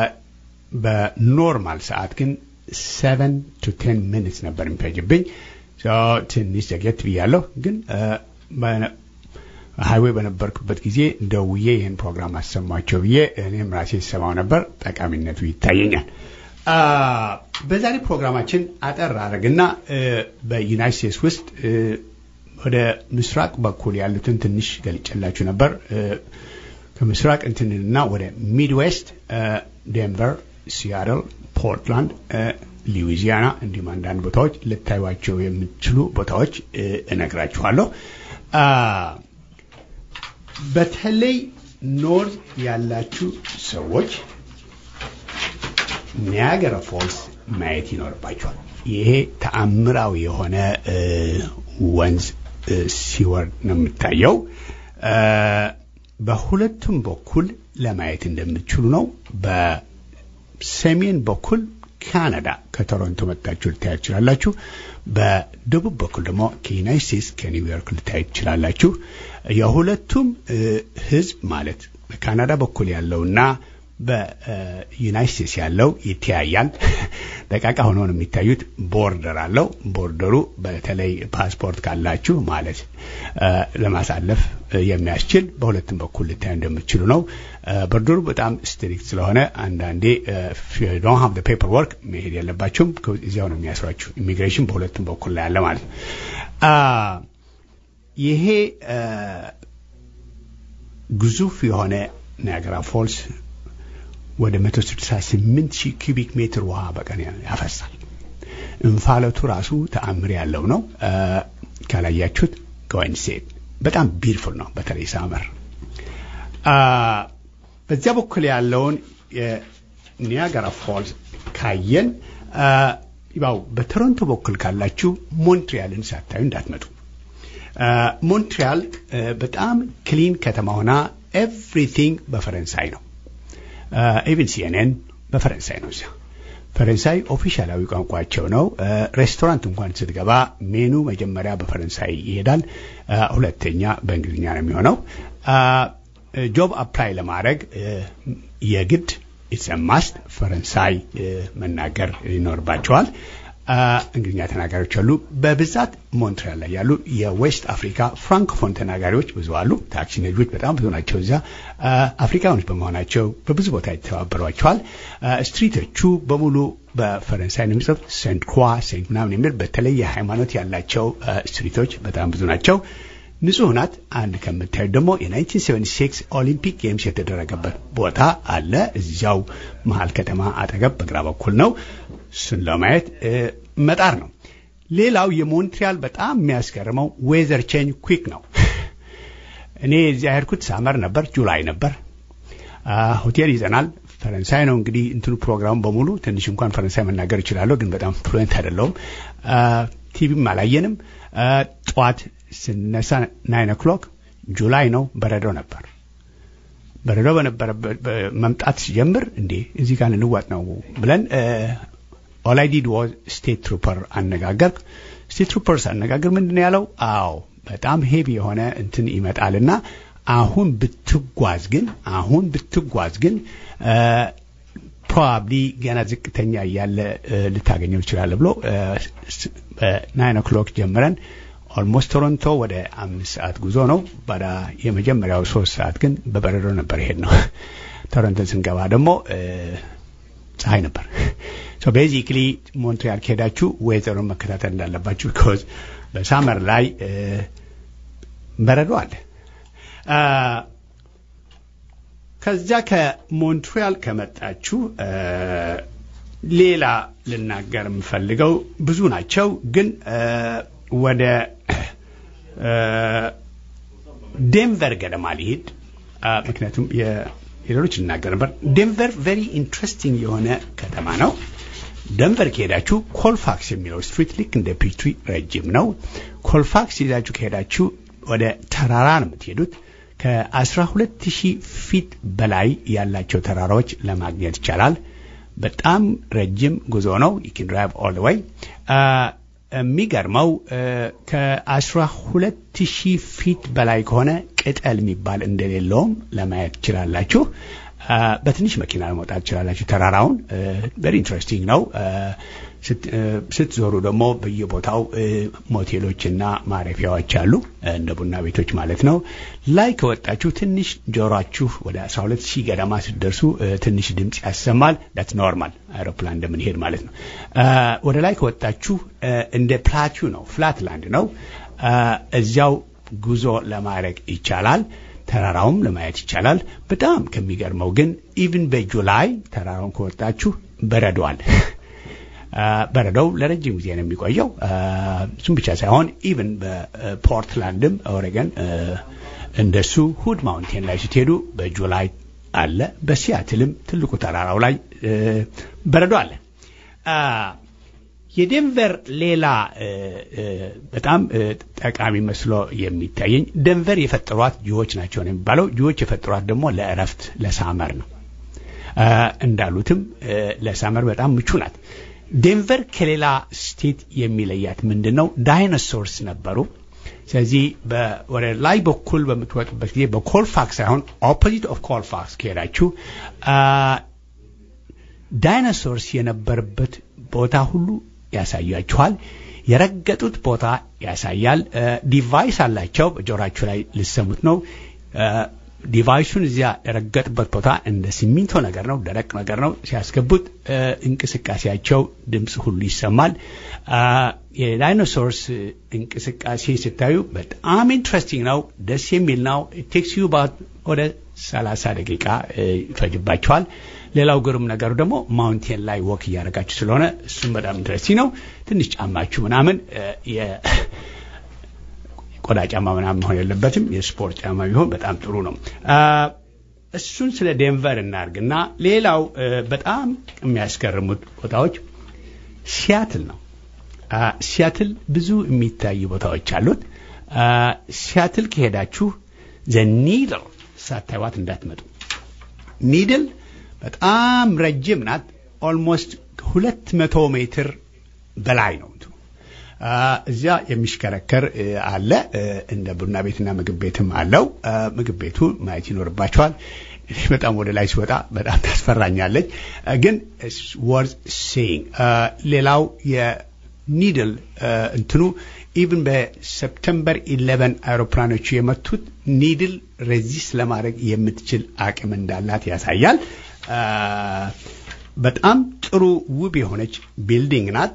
Speaker 1: በኖርማል ሰዓት ግን ሰቨን ቱ ቴን ሚኒትስ ነበር የሚፈጅብኝ። ትንሽ ዘግየት ብያለሁ። ግን ሀይዌይ በነበርኩበት ጊዜ ደውዬ ይህን ፕሮግራም አሰማቸው ብዬ እኔም ራሴ ሰማው ነበር። ጠቃሚነቱ ይታየኛል። በዛሬ ፕሮግራማችን አጠር አድርግና በዩናይት ስቴትስ ውስጥ ወደ ምስራቅ በኩል ያሉትን ትንሽ ገልጨላችሁ ነበር። ከምስራቅ እንትንና ወደ ሚድዌስት ዴንቨር፣ ሲያትል፣ ፖርትላንድ፣ ሉዊዚያና እንዲሁም አንዳንድ ቦታዎች ልታዩቸው የምትችሉ ቦታዎች እነግራችኋለሁ። በተለይ ኖርዝ ያላችሁ ሰዎች ኒያገራ ፎልስ ማየት ይኖርባቸዋል። ይሄ ተአምራዊ የሆነ ወንዝ ሲወርድ ነው የምታየው። በሁለቱም በኩል ለማየት እንደምትችሉ ነው። በሰሜን በኩል ካናዳ ከቶሮንቶ መጣችሁ ልታዩ ትችላላችሁ። በደቡብ በኩል ደግሞ ከዩናይት ስቴትስ ከኒውዮርክ ልታዩ ትችላላችሁ። የሁለቱም ህዝብ ማለት በካናዳ በኩል ያለውና በዩናይት ስቴትስ ያለው ይተያያል። ደቃቃ ሆኖ ነው የሚታዩት። ቦርደር አለው። ቦርደሩ በተለይ ፓስፖርት ካላችሁ ማለት ለማሳለፍ የሚያስችል በሁለቱም በኩል ልታዩ እንደምትችሉ ነው። ቦርደሩ በጣም ስትሪክት ስለሆነ አንዳንዴ ዶን ሀቭ ፔፐር ወርክ መሄድ የለባችሁም። እዚያው ነው የሚያስሯችሁ። ኢሚግሬሽን በሁለቱም በኩል ላይ ያለ ማለት ነው። ይሄ ግዙፍ የሆነ ናያገራ ፎልስ ወደ 168 ሺህ ኪቢክ ሜትር ውሃ በቀን ያፈሳል። እንፋለቱ ራሱ ተአምር ያለው ነው። ካላያችሁት ጎይን ሴት በጣም ቢርፉል ነው። በተለይ ሳመር በዚያ በኩል ያለውን የኒያጋራ ፎልስ ካየን ያው በቶሮንቶ በኩል ካላችሁ ሞንትሪያልን ሳታዩ እንዳትመጡ። ሞንትሪያል በጣም ክሊን ከተማ ሆና ኤቭሪቲንግ በፈረንሳይ ነው። ኢቭን ሲኤንኤን በፈረንሳይ ነው። እዚያ ፈረንሳይ ኦፊሻላዊ ቋንቋቸው ነው። ሬስቶራንት እንኳን ስትገባ ሜኑ መጀመሪያ በፈረንሳይ ይሄዳል፣ ሁለተኛ በእንግሊዝኛ ነው የሚሆነው። ጆብ አፕላይ ለማድረግ የግድ ኢትስ ማስት ፈረንሳይ መናገር ይኖርባቸዋል። እንግሊዝኛ ተናጋሪዎች አሉ። በብዛት ሞንትሪያል ላይ ያሉ የዌስት አፍሪካ ፍራንኮፎን ተናጋሪዎች ብዙ አሉ። ታክሲ ነጂዎች በጣም ብዙ ናቸው። እዚያ አፍሪካኖች በመሆናቸው በብዙ ቦታ ይተባበሯቸዋል። ስትሪቶቹ በሙሉ በፈረንሳይ ነው የሚጽፍ ሴንት ክሯ ሴንት ምናምን የሚል በተለይ ሃይማኖት ያላቸው ስትሪቶች በጣም ብዙ ናቸው። ንጹህ ናት። አንድ ከምታዩት ደግሞ የ1976 ኦሊምፒክ ጌምስ የተደረገበት ቦታ አለ። እዚያው መሀል ከተማ አጠገብ በግራ በኩል ነው። እሱን ለማየት መጣር ነው። ሌላው የሞንትሪያል በጣም የሚያስገርመው ዌዘር ቼንጅ ኩዊክ ነው። እኔ እዚያ ሄድኩት ሳመር ነበር፣ ጁላይ ነበር። ሆቴል ይዘናል። ፈረንሳይ ነው እንግዲህ እንትኑ ፕሮግራሙ በሙሉ ትንሽ እንኳን ፈረንሳይ መናገር እችላለሁ፣ ግን በጣም ፍሉዌንት አይደለሁም። ቲቪም አላየንም። ጠዋት ስነሳ ናይን ኦክሎክ ጁላይ ነው፣ በረዶ ነበር። በረዶ በነበረበት መምጣት ሲጀምር እንዴ እዚህ ጋር ልንዋጥ ነው ብለን ኦል አይ ዲድ ዋዝ ስቴት ትሩፐር አነጋገር። ስቴት ትሩፐር ሳነጋገር ምንድን ነው ያለው? አዎ በጣም ሄቪ የሆነ እንትን ይመጣልና አሁን ብትጓዝ ግን አሁን ብትጓዝ ግን ፕሮባብሊ ገና ዝቅተኛ እያለ ልታገኘው ይችላል ብሎ በናይን ኦክሎክ ጀምረን ኦልሞስት ቶሮንቶ ወደ አምስት ሰዓት ጉዞ ነው። ባዳ የመጀመሪያው ሶስት ሰዓት ግን በበረዶ ነበር ይሄድ ነው። ቶሮንቶን ስንገባ ደግሞ ፀሐይ ነበር። ሶ ቤዚክሊ ሞንትሪያል ከሄዳችሁ ዌዘሩን መከታተል እንዳለባችሁ ቢኮዝ በሳመር ላይ በረዶ አለ። ከዚያ ከሞንትሪያል ከመጣችሁ ሌላ ልናገር የምፈልገው ብዙ ናቸው፣ ግን ወደ ዴንቨር ገደማ ሊሄድ ምክንያቱም ሌሎች ልናገር ነበር። ዴንቨር ቬሪ ኢንትረስቲንግ የሆነ ከተማ ነው። ደንቨር ከሄዳችሁ ኮልፋክስ የሚለው ስትሪት ልክ እንደ ፒትሪ ረጅም ነው። ኮልፋክስ ይዛችሁ ከሄዳችሁ ወደ ተራራ ነው የምትሄዱት። ከአስራ ሁለት ሺህ ፊት በላይ ያላቸው ተራራዎች ለማግኘት ይቻላል። በጣም ረጅም ጉዞ ነው። ዩኪን ድራይቭ ኦል ደ ወይ የሚገርመው ከአስራ ሁለት ሺህ ፊት በላይ ከሆነ ቅጠል የሚባል እንደሌለውም ለማየት ትችላላችሁ። በትንሽ መኪና ለመውጣት ትችላላችሁ። ተራራውን ቨሪ ኢንትረስቲንግ ነው። ስትዞሩ ደግሞ በየቦታው ሞቴሎችና ማረፊያዎች አሉ፣ እንደ ቡና ቤቶች ማለት ነው። ላይ ከወጣችሁ ትንሽ ጆሯችሁ ወደ 12 ሺህ ገደማ ስትደርሱ ትንሽ ድምፅ ያሰማል። ዳት ኖርማል አይሮፕላን እንደምንሄድ ማለት ነው። ወደ ላይ ከወጣችሁ እንደ ፕላቲው ነው፣ ፍላት ላንድ ነው። እዚያው ጉዞ ለማድረግ ይቻላል። ተራራውም ለማየት ይቻላል። በጣም ከሚገርመው ግን ኢቭን በጁላይ ተራራውን ከወጣችሁ በረዷል። በረዶው ለረጅም ጊዜ ነው የሚቆየው። እሱም ብቻ ሳይሆን ኢቭን በፖርትላንድም ኦሬገን እንደሱ ሁድ ማውንቴን ላይ ስትሄዱ በጁላይ አለ። በሲያትልም ትልቁ ተራራው ላይ በረዶ አለ። የዴንቨር ሌላ በጣም ጠቃሚ መስሎ የሚታየኝ ደንቨር የፈጠሯት ጅዎች ናቸው ነው የሚባለው። ጅዎች የፈጠሯት ደግሞ ለእረፍት ለሳመር ነው። እንዳሉትም ለሳመር በጣም ምቹ ናት። ዴንቨር ከሌላ ስቴት የሚለያት ምንድን ነው? ዳይኖሶርስ ነበሩ። ስለዚህ ወደ ላይ በኩል በምትወጡበት ጊዜ በኮልፋክስ ሳይሆን ኦፖዚት ኦፍ ኮልፋክስ ከሄዳችሁ ዳይኖሶርስ የነበረበት ቦታ ሁሉ ያሳያችኋል። የረገጡት ቦታ ያሳያል። ዲቫይስ አላቸው። በጆራችሁ ላይ ልሰሙት ነው። ዲቫይሱን እዚያ የረገጡበት ቦታ እንደ ሲሚንቶ ነገር ነው፣ ደረቅ ነገር ነው። ሲያስገቡት እንቅስቃሴያቸው ድምፅ ሁሉ ይሰማል። የዳይኖሶርስ እንቅስቃሴ ስታዩ በጣም ኢንትረስቲንግ ነው፣ ደስ የሚል ነው። ቴክስ ዩ ወደ 30 ደቂቃ ይፈጅባቸዋል። ሌላው ግሩም ነገሩ ደግሞ ማውንቴን ላይ ወክ እያደረጋችሁ ስለሆነ እሱም በጣም ኢንትረስቲንግ ነው። ትንሽ ጫማችሁ ምናምን ቆዳ ጫማ ምናምን መሆን የለበትም። የስፖርት ጫማ ቢሆን በጣም ጥሩ ነው። እሱን ስለ ዴንቨር እናርግና ሌላው በጣም የሚያስገርሙት ቦታዎች ሲያትል ነው። ሲያትል ብዙ የሚታዩ ቦታዎች አሉት። ሲያትል ከሄዳችሁ ዘኒድል ሳታይዋት እንዳትመጡ። ኒድል በጣም ረጅም ናት። ኦልሞስት ሁለት መቶ ሜትር በላይ ነው። እዚያ የሚሽከረከር አለ። እንደ ቡና ቤትና ምግብ ቤትም አለው። ምግብ ቤቱ ማየት ይኖርባቸዋል። በጣም ወደ ላይ ሲወጣ በጣም ታስፈራኛለች፣ ግን ወርዝ ሴይንግ። ሌላው የኒድል እንትኑ ኢቭን በሰፕተምበር ኢሌቨን አውሮፕላኖቹ የመቱት ኒድል ሬዚስት ለማድረግ የምትችል አቅም እንዳላት ያሳያል። በጣም ጥሩ ውብ የሆነች ቢልዲንግ ናት።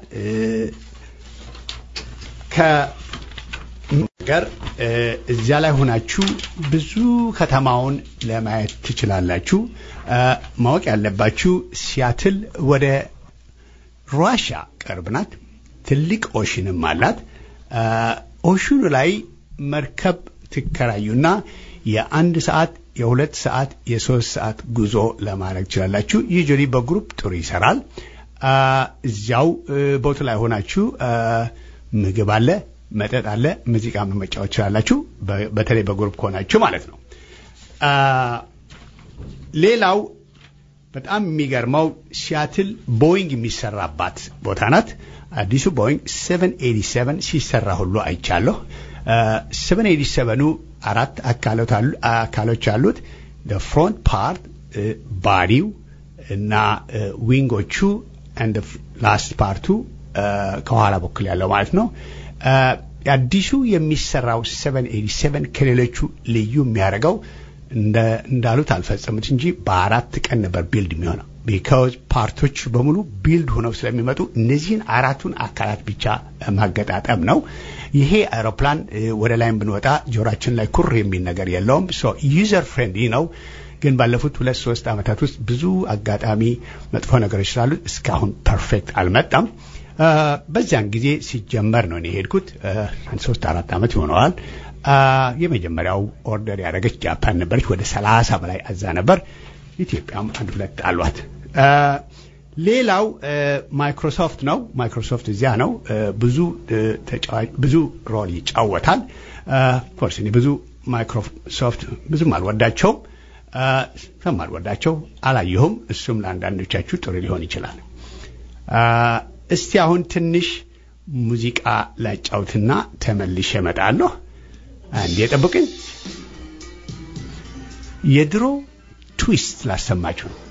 Speaker 1: ከነገር እዚያ ላይ ሆናችሁ ብዙ ከተማውን ለማየት ትችላላችሁ። ማወቅ ያለባችሁ ሲያትል ወደ ራሽያ ቅርብ ናት። ትልቅ ኦሽንም አላት። ኦሽኑ ላይ መርከብ ትከራዩና የአንድ ሰዓት የሁለት ሰዓት የሶስት ሰዓት ጉዞ ለማድረግ ትችላላችሁ። ዩጁሊ በግሩፕ ጥሩ ይሰራል። እዚያው ቦቱ ላይ ሆናችሁ ምግብ አለ፣ መጠጥ አለ፣ ሙዚቃ መጫወት ትችላላችሁ። በተለይ በግሩፕ ከሆናችሁ ማለት ነው። ሌላው በጣም የሚገርመው ሲያትል ቦይንግ የሚሰራባት ቦታ ናት። አዲሱ ቦይንግ 787 ሲሰራ ሁሉ አይቻለሁ። 787ኑ አራት አካሎች አሉት። ፍሮንት ፓርት ባዲው እና ዊንጎቹ እንደ ላስት ፓርቱ ከኋላ በኩል ያለው ማለት ነው። አዲሱ የሚሰራው 787 ከሌሎቹ ልዩ የሚያደርገው እንዳሉት አልፈጸሙት እንጂ በአራት ቀን ነበር ቢልድ የሚሆነው። ቢካዝ ፓርቶች በሙሉ ቢልድ ሆነው ስለሚመጡ እነዚህን አራቱን አካላት ብቻ ማገጣጠም ነው። ይሄ አውሮፕላን ወደ ላይም ብንወጣ ጆሮአችን ላይ ኩር የሚል ነገር የለውም። ሶ ዩዘር ፍሬንድሊ ነው። ግን ባለፉት ሁለት ሶስት ዓመታት ውስጥ ብዙ አጋጣሚ መጥፎ ነገሮች ስላሉት እስካሁን ፐርፌክት አልመጣም። በዚያን ጊዜ ሲጀመር ነው እኔ የሄድኩት። ሶስት አራት ዓመት ይሆነዋል። የመጀመሪያው ኦርደር ያደረገች ጃፓን ነበረች። ወደ ሰላሳ በላይ አዛ ነበር። ኢትዮጵያም አንድ ሁለት አሏት። ሌላው ማይክሮሶፍት ነው። ማይክሮሶፍት እዚያ ነው። ብዙ ተጫዋች ብዙ ሮል ይጫወታል። ፎርስ እኔ ብዙ ማይክሮሶፍት ብዙም አልወዳቸውም። ስለማልወዳቸው አላየሁም። እሱም ለአንዳንዶቻችሁ ጥሩ ሊሆን ይችላል። እስቲ አሁን ትንሽ ሙዚቃ ላጫውትና ተመልሼ እመጣለሁ። አንዴ ጠብቅኝ። የድሮ ትዊስት ላሰማችሁ ነው።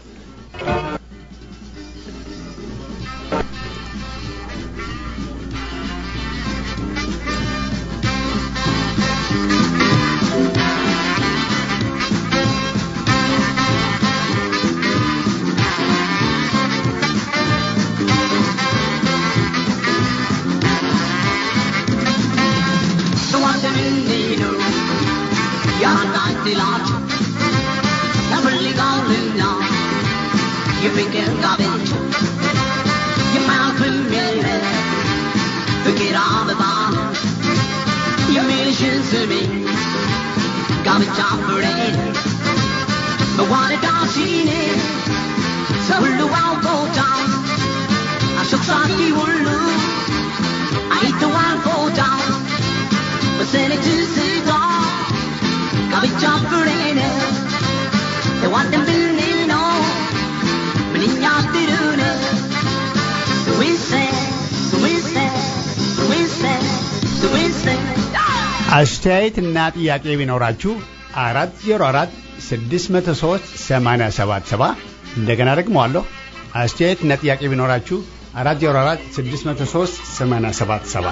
Speaker 1: አስተያየት እና ጥያቄ ቢኖራችሁ አራት ዜሮ አራት ስድስት መቶ ሶስት ሰማንያ ሰባት ሰባ እንደገና ደግመዋለሁ። አስተያየት እና ጥያቄ ቢኖራችሁ አራት ዜሮ አራት ስድስት መቶ ሶስት ሰማንያ ሰባት ሰባ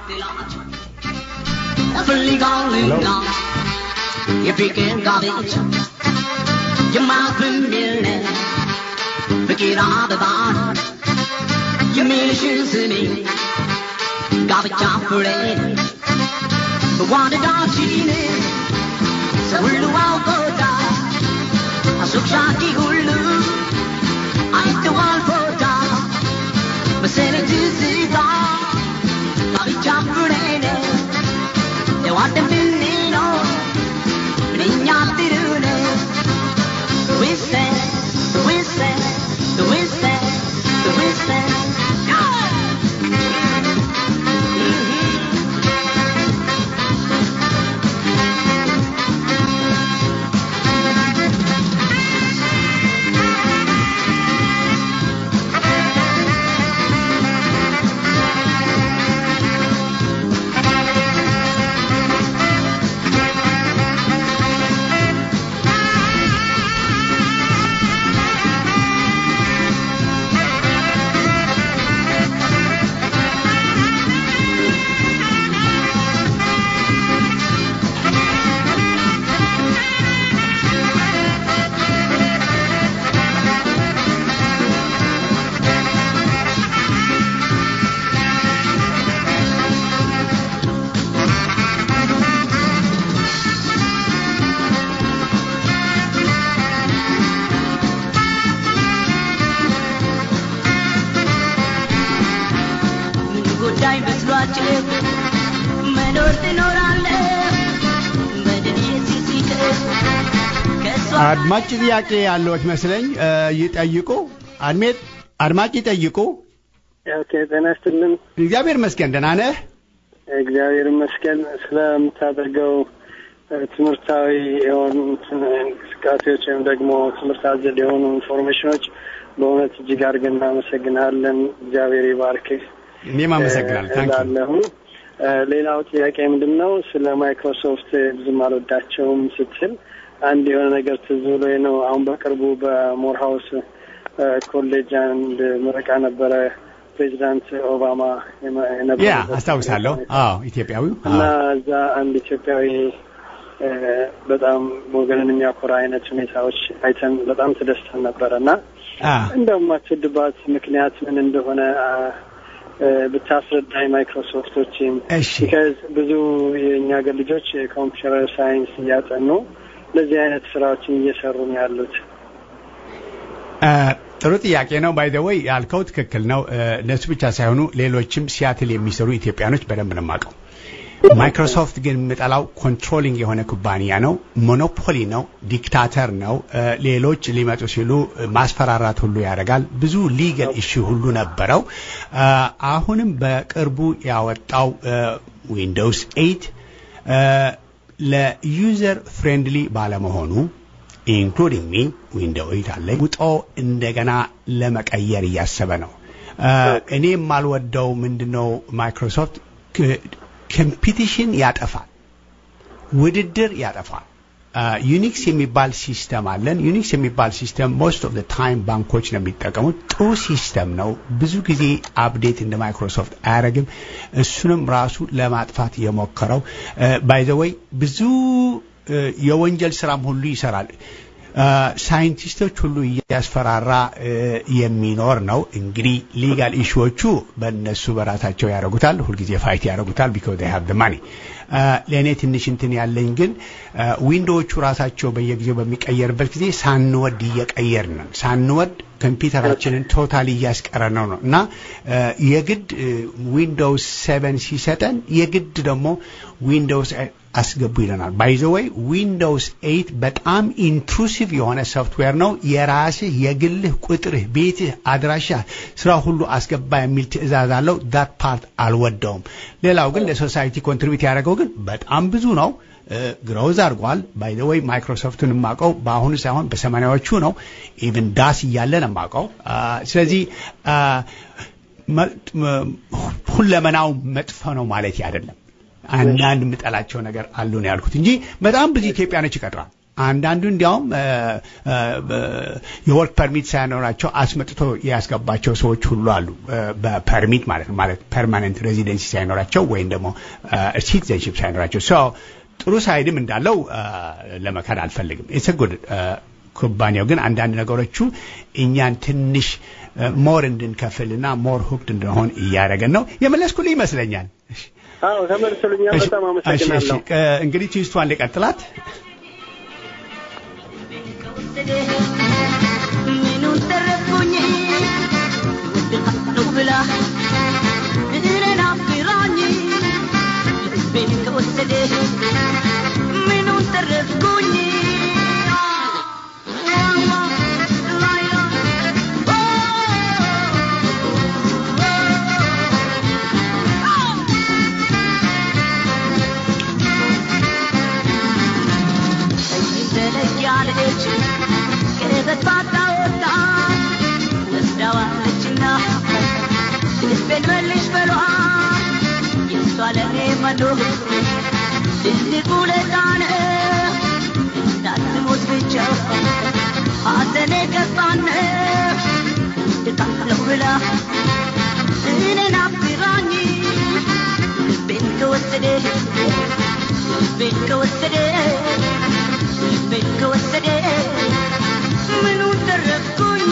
Speaker 4: ጋብቻ ፍሬ በዋንዳችን ሰው ሁሉ አውቆታል አሱቅሻኪ ሁሉ አይተዋል ቦታ መሰለኝ ትዝታ ጋብቻ ፍሬ ነው ተዋደን ብንኖር ምንኛ ጥሩ ነው ዊሰን ዊሰን ዊሰን ዊሰን ጉዳይ መስሏቸው መኖር ትኖራለህ በድኔ ሲሲቅር ከእሷ
Speaker 1: አድማጭ ጥያቄ ያለዎች መስለኝ ይጠይቁ። አድሜት አድማጭ ይጠይቁ።
Speaker 5: ኦኬ ጤና ይስጥልን።
Speaker 1: እግዚአብሔር ይመስገን ደህና ነህ?
Speaker 5: እግዚአብሔር ይመስገን ስለምታደርገው እ፣ ትምህርታዊ የሆኑ እንቅስቃሴዎች ወይም ደግሞ ትምህርት አዘል የሆኑ ኢንፎርሜሽኖች በእውነት እጅግ አድርገን እናመሰግናለን። እግዚአብሔር ይባርክህ
Speaker 1: እኔም አመሰግናለሁ። ታንክ ዩ።
Speaker 5: እላለሁ። እ፣ ሌላው ጥያቄ ምንድን ነው? ስለ ማይክሮሶፍት ብዙም አልወዳቸውም ስትል አንድ የሆነ ነገር ትዝ ብሎኝ ነው። አሁን በቅርቡ በሞርሃውስ እ፣ ኮሌጅ አንድ ምረቃ ነበረ። ፕሬዚዳንት ኦባማ የመ-
Speaker 1: ያ
Speaker 5: የነበሩበት
Speaker 1: አስታውሳለሁ። አዎ ኢትዮጵያዊው
Speaker 5: እና
Speaker 1: አዎ።
Speaker 5: እዛ አንድ ኢትዮጵያዊ እ፣ በጣም ወገንን የሚያኮራ አይነት ሁኔታዎች አይተን በጣም ተደስተን ነበረ እና
Speaker 1: አ
Speaker 5: እንደውም የማትወድባት ምክንያት ምን እንደሆነ አ፣ እ፣ ብታስረዳኝ ማይክሮሶፍቶችን
Speaker 1: እሺ
Speaker 5: ቢካዝ ብዙ የእኛ ሀገር ልጆች የኮምፒውተር ሳይንስ እያጠኑ እንደዚህ አይነት ስራዎችን እየሰሩ ነው ያሉት።
Speaker 1: አ፣ ጥሩ ጥያቄ ነው። ባይ ዘ ወይ ያልከው ትክክል ነው። እ፣ እነሱ ብቻ ሳይሆኑ ሌሎችም ሲያትል የሚሰሩ ኢትዮጵያኖች በደንብ ነው የማውቀው። ማይክሮሶፍት ግን የምጠላው ኮንትሮሊንግ የሆነ ኩባንያ ነው። ሞኖፖሊ ነው። ዲክታተር ነው። እ፣ ሌሎች ሊመጡ ሲሉ ማስፈራራት ሁሉ ያደርጋል። ብዙ ሊገል ኢሹ ሁሉ ነበረው። አ፣ አሁንም በቅርቡ ያወጣው ዊንዶውስ ኤይት ለዩዘር ፍሬንድሊ ባለመሆኑ ኢንክሉዲንግ ሚ ዊንዶው ኤይት አለኝ ውጦ እንደገና ለመቀየር እያሰበ ነው። እኔ የማልወደው ምንድነው ማይክሮሶፍት ኮምፒቲሽን ያጠፋል፣ ውድድር ያጠፋል። ዩኒክስ የሚባል ሲስተም አለን። ዩኒክስ የሚባል ሲስተም ሞስት ኦፍ ታይም ባንኮች ነው የሚጠቀሙት። ጥሩ ሲስተም ነው። ብዙ ጊዜ አፕዴት እንደ ማይክሮሶፍት አያደርግም። እሱንም ራሱ ለማጥፋት የሞከረው ባይዘወይ ብዙ የወንጀል ስራም ሁሉ ይሰራል። ሳይንቲስቶች ሁሉ እያስፈራራ የሚኖር ነው። እንግዲህ ሊጋል ኢሹዎቹ በእነሱ በራሳቸው ያደርጉታል። ሁልጊዜ ፋይት ያደርጉታል ቢኮዝ ሀብ ደ ማኒ። ለእኔ ትንሽ እንትን ያለኝ ግን ዊንዶዎቹ ራሳቸው በየጊዜው በሚቀየርበት ጊዜ ሳንወድ እየቀየርን ነን። ሳንወድ ኮምፒውተራችንን ቶታሊ እያስቀረ ነው ነው እና የግድ ዊንዶውስ ሴቨን ሲሰጠን የግድ ደግሞ ዊንዶውስ አስገቡ ይለናል። ባይዘወይ ዊንዶውስ ኤይት በጣም ኢንትሩሲቭ የሆነ ሶፍትዌር ነው። የራስህ የግልህ ቁጥርህ፣ ቤትህ፣ አድራሻ፣ ስራ ሁሉ አስገባ የሚል ትዕዛዝ አለው። ዳት ፓርት አልወደውም። ሌላው ግን ለሶሳይቲ ኮንትሪቢዩት ያደረገው ግን በጣም ብዙ ነው። ግሮዝ አድርጓል። ባይ ዘ ወይ ማይክሮሶፍትን የማውቀው በአሁኑ ሳይሆን በሰማኒያዎቹ ነው። ኢቭን ዳስ እያለን የማውቀው። ስለዚህ ሁለመናው መጥፎ ነው ማለት አይደለም። አንዳንድ የምጠላቸው ነገር አሉ ነው ያልኩት እንጂ በጣም ብዙ ኢትዮጵያኖች ይቀጥራል። አንዳንዱ እንዲያውም የወርክ ፐርሚት ሳይኖራቸው አስመጥቶ ያስገባቸው ሰዎች ሁሉ አሉ። በፐርሚት ማለት ነው ማለት ፐርማነንት ሬዚደንሲ ሳይኖራቸው ወይም ደግሞ ሲቲዘንሽፕ ሳይኖራቸው ሰው ጥሩ ሳይድም እንዳለው ለመካድ አልፈልግም። ኢትስ ጉድ ኩባንያው ግን አንዳንድ ነገሮቹ እኛን ትንሽ ሞር እንድንከፍልና ሞር ሁክድ እንድንሆን እያደረገን ነው። የመለስኩልህ ይመስለኛል።
Speaker 5: አዎ ተመልሶልኛል። በጣም አመሰግናለሁ።
Speaker 1: እንግዲህ ትዊስቷን ልቀጥላት።
Speaker 4: ምኑን ተረፍኩኝ ወድሃለሁ ብላ እኔን አፍራኝ ልቤን ከወሰደ ምኑን ተረፍኩኝ ያለች ከበጣጣ ወጣ ወስዳዋለችና ልቤን መልሽ በሏ የእሷ ለኔ መኖር ትልቅ ውለታ ነው እንዳትሞት ብቻ ሐዘኔ ገባን ድቃለሁ ብላ እኔን አፍራኝ ልቤን ከወሰደ ልቤን ከወሰደ ልቤን ከወሰደ ምኑን ተረፍኩኝ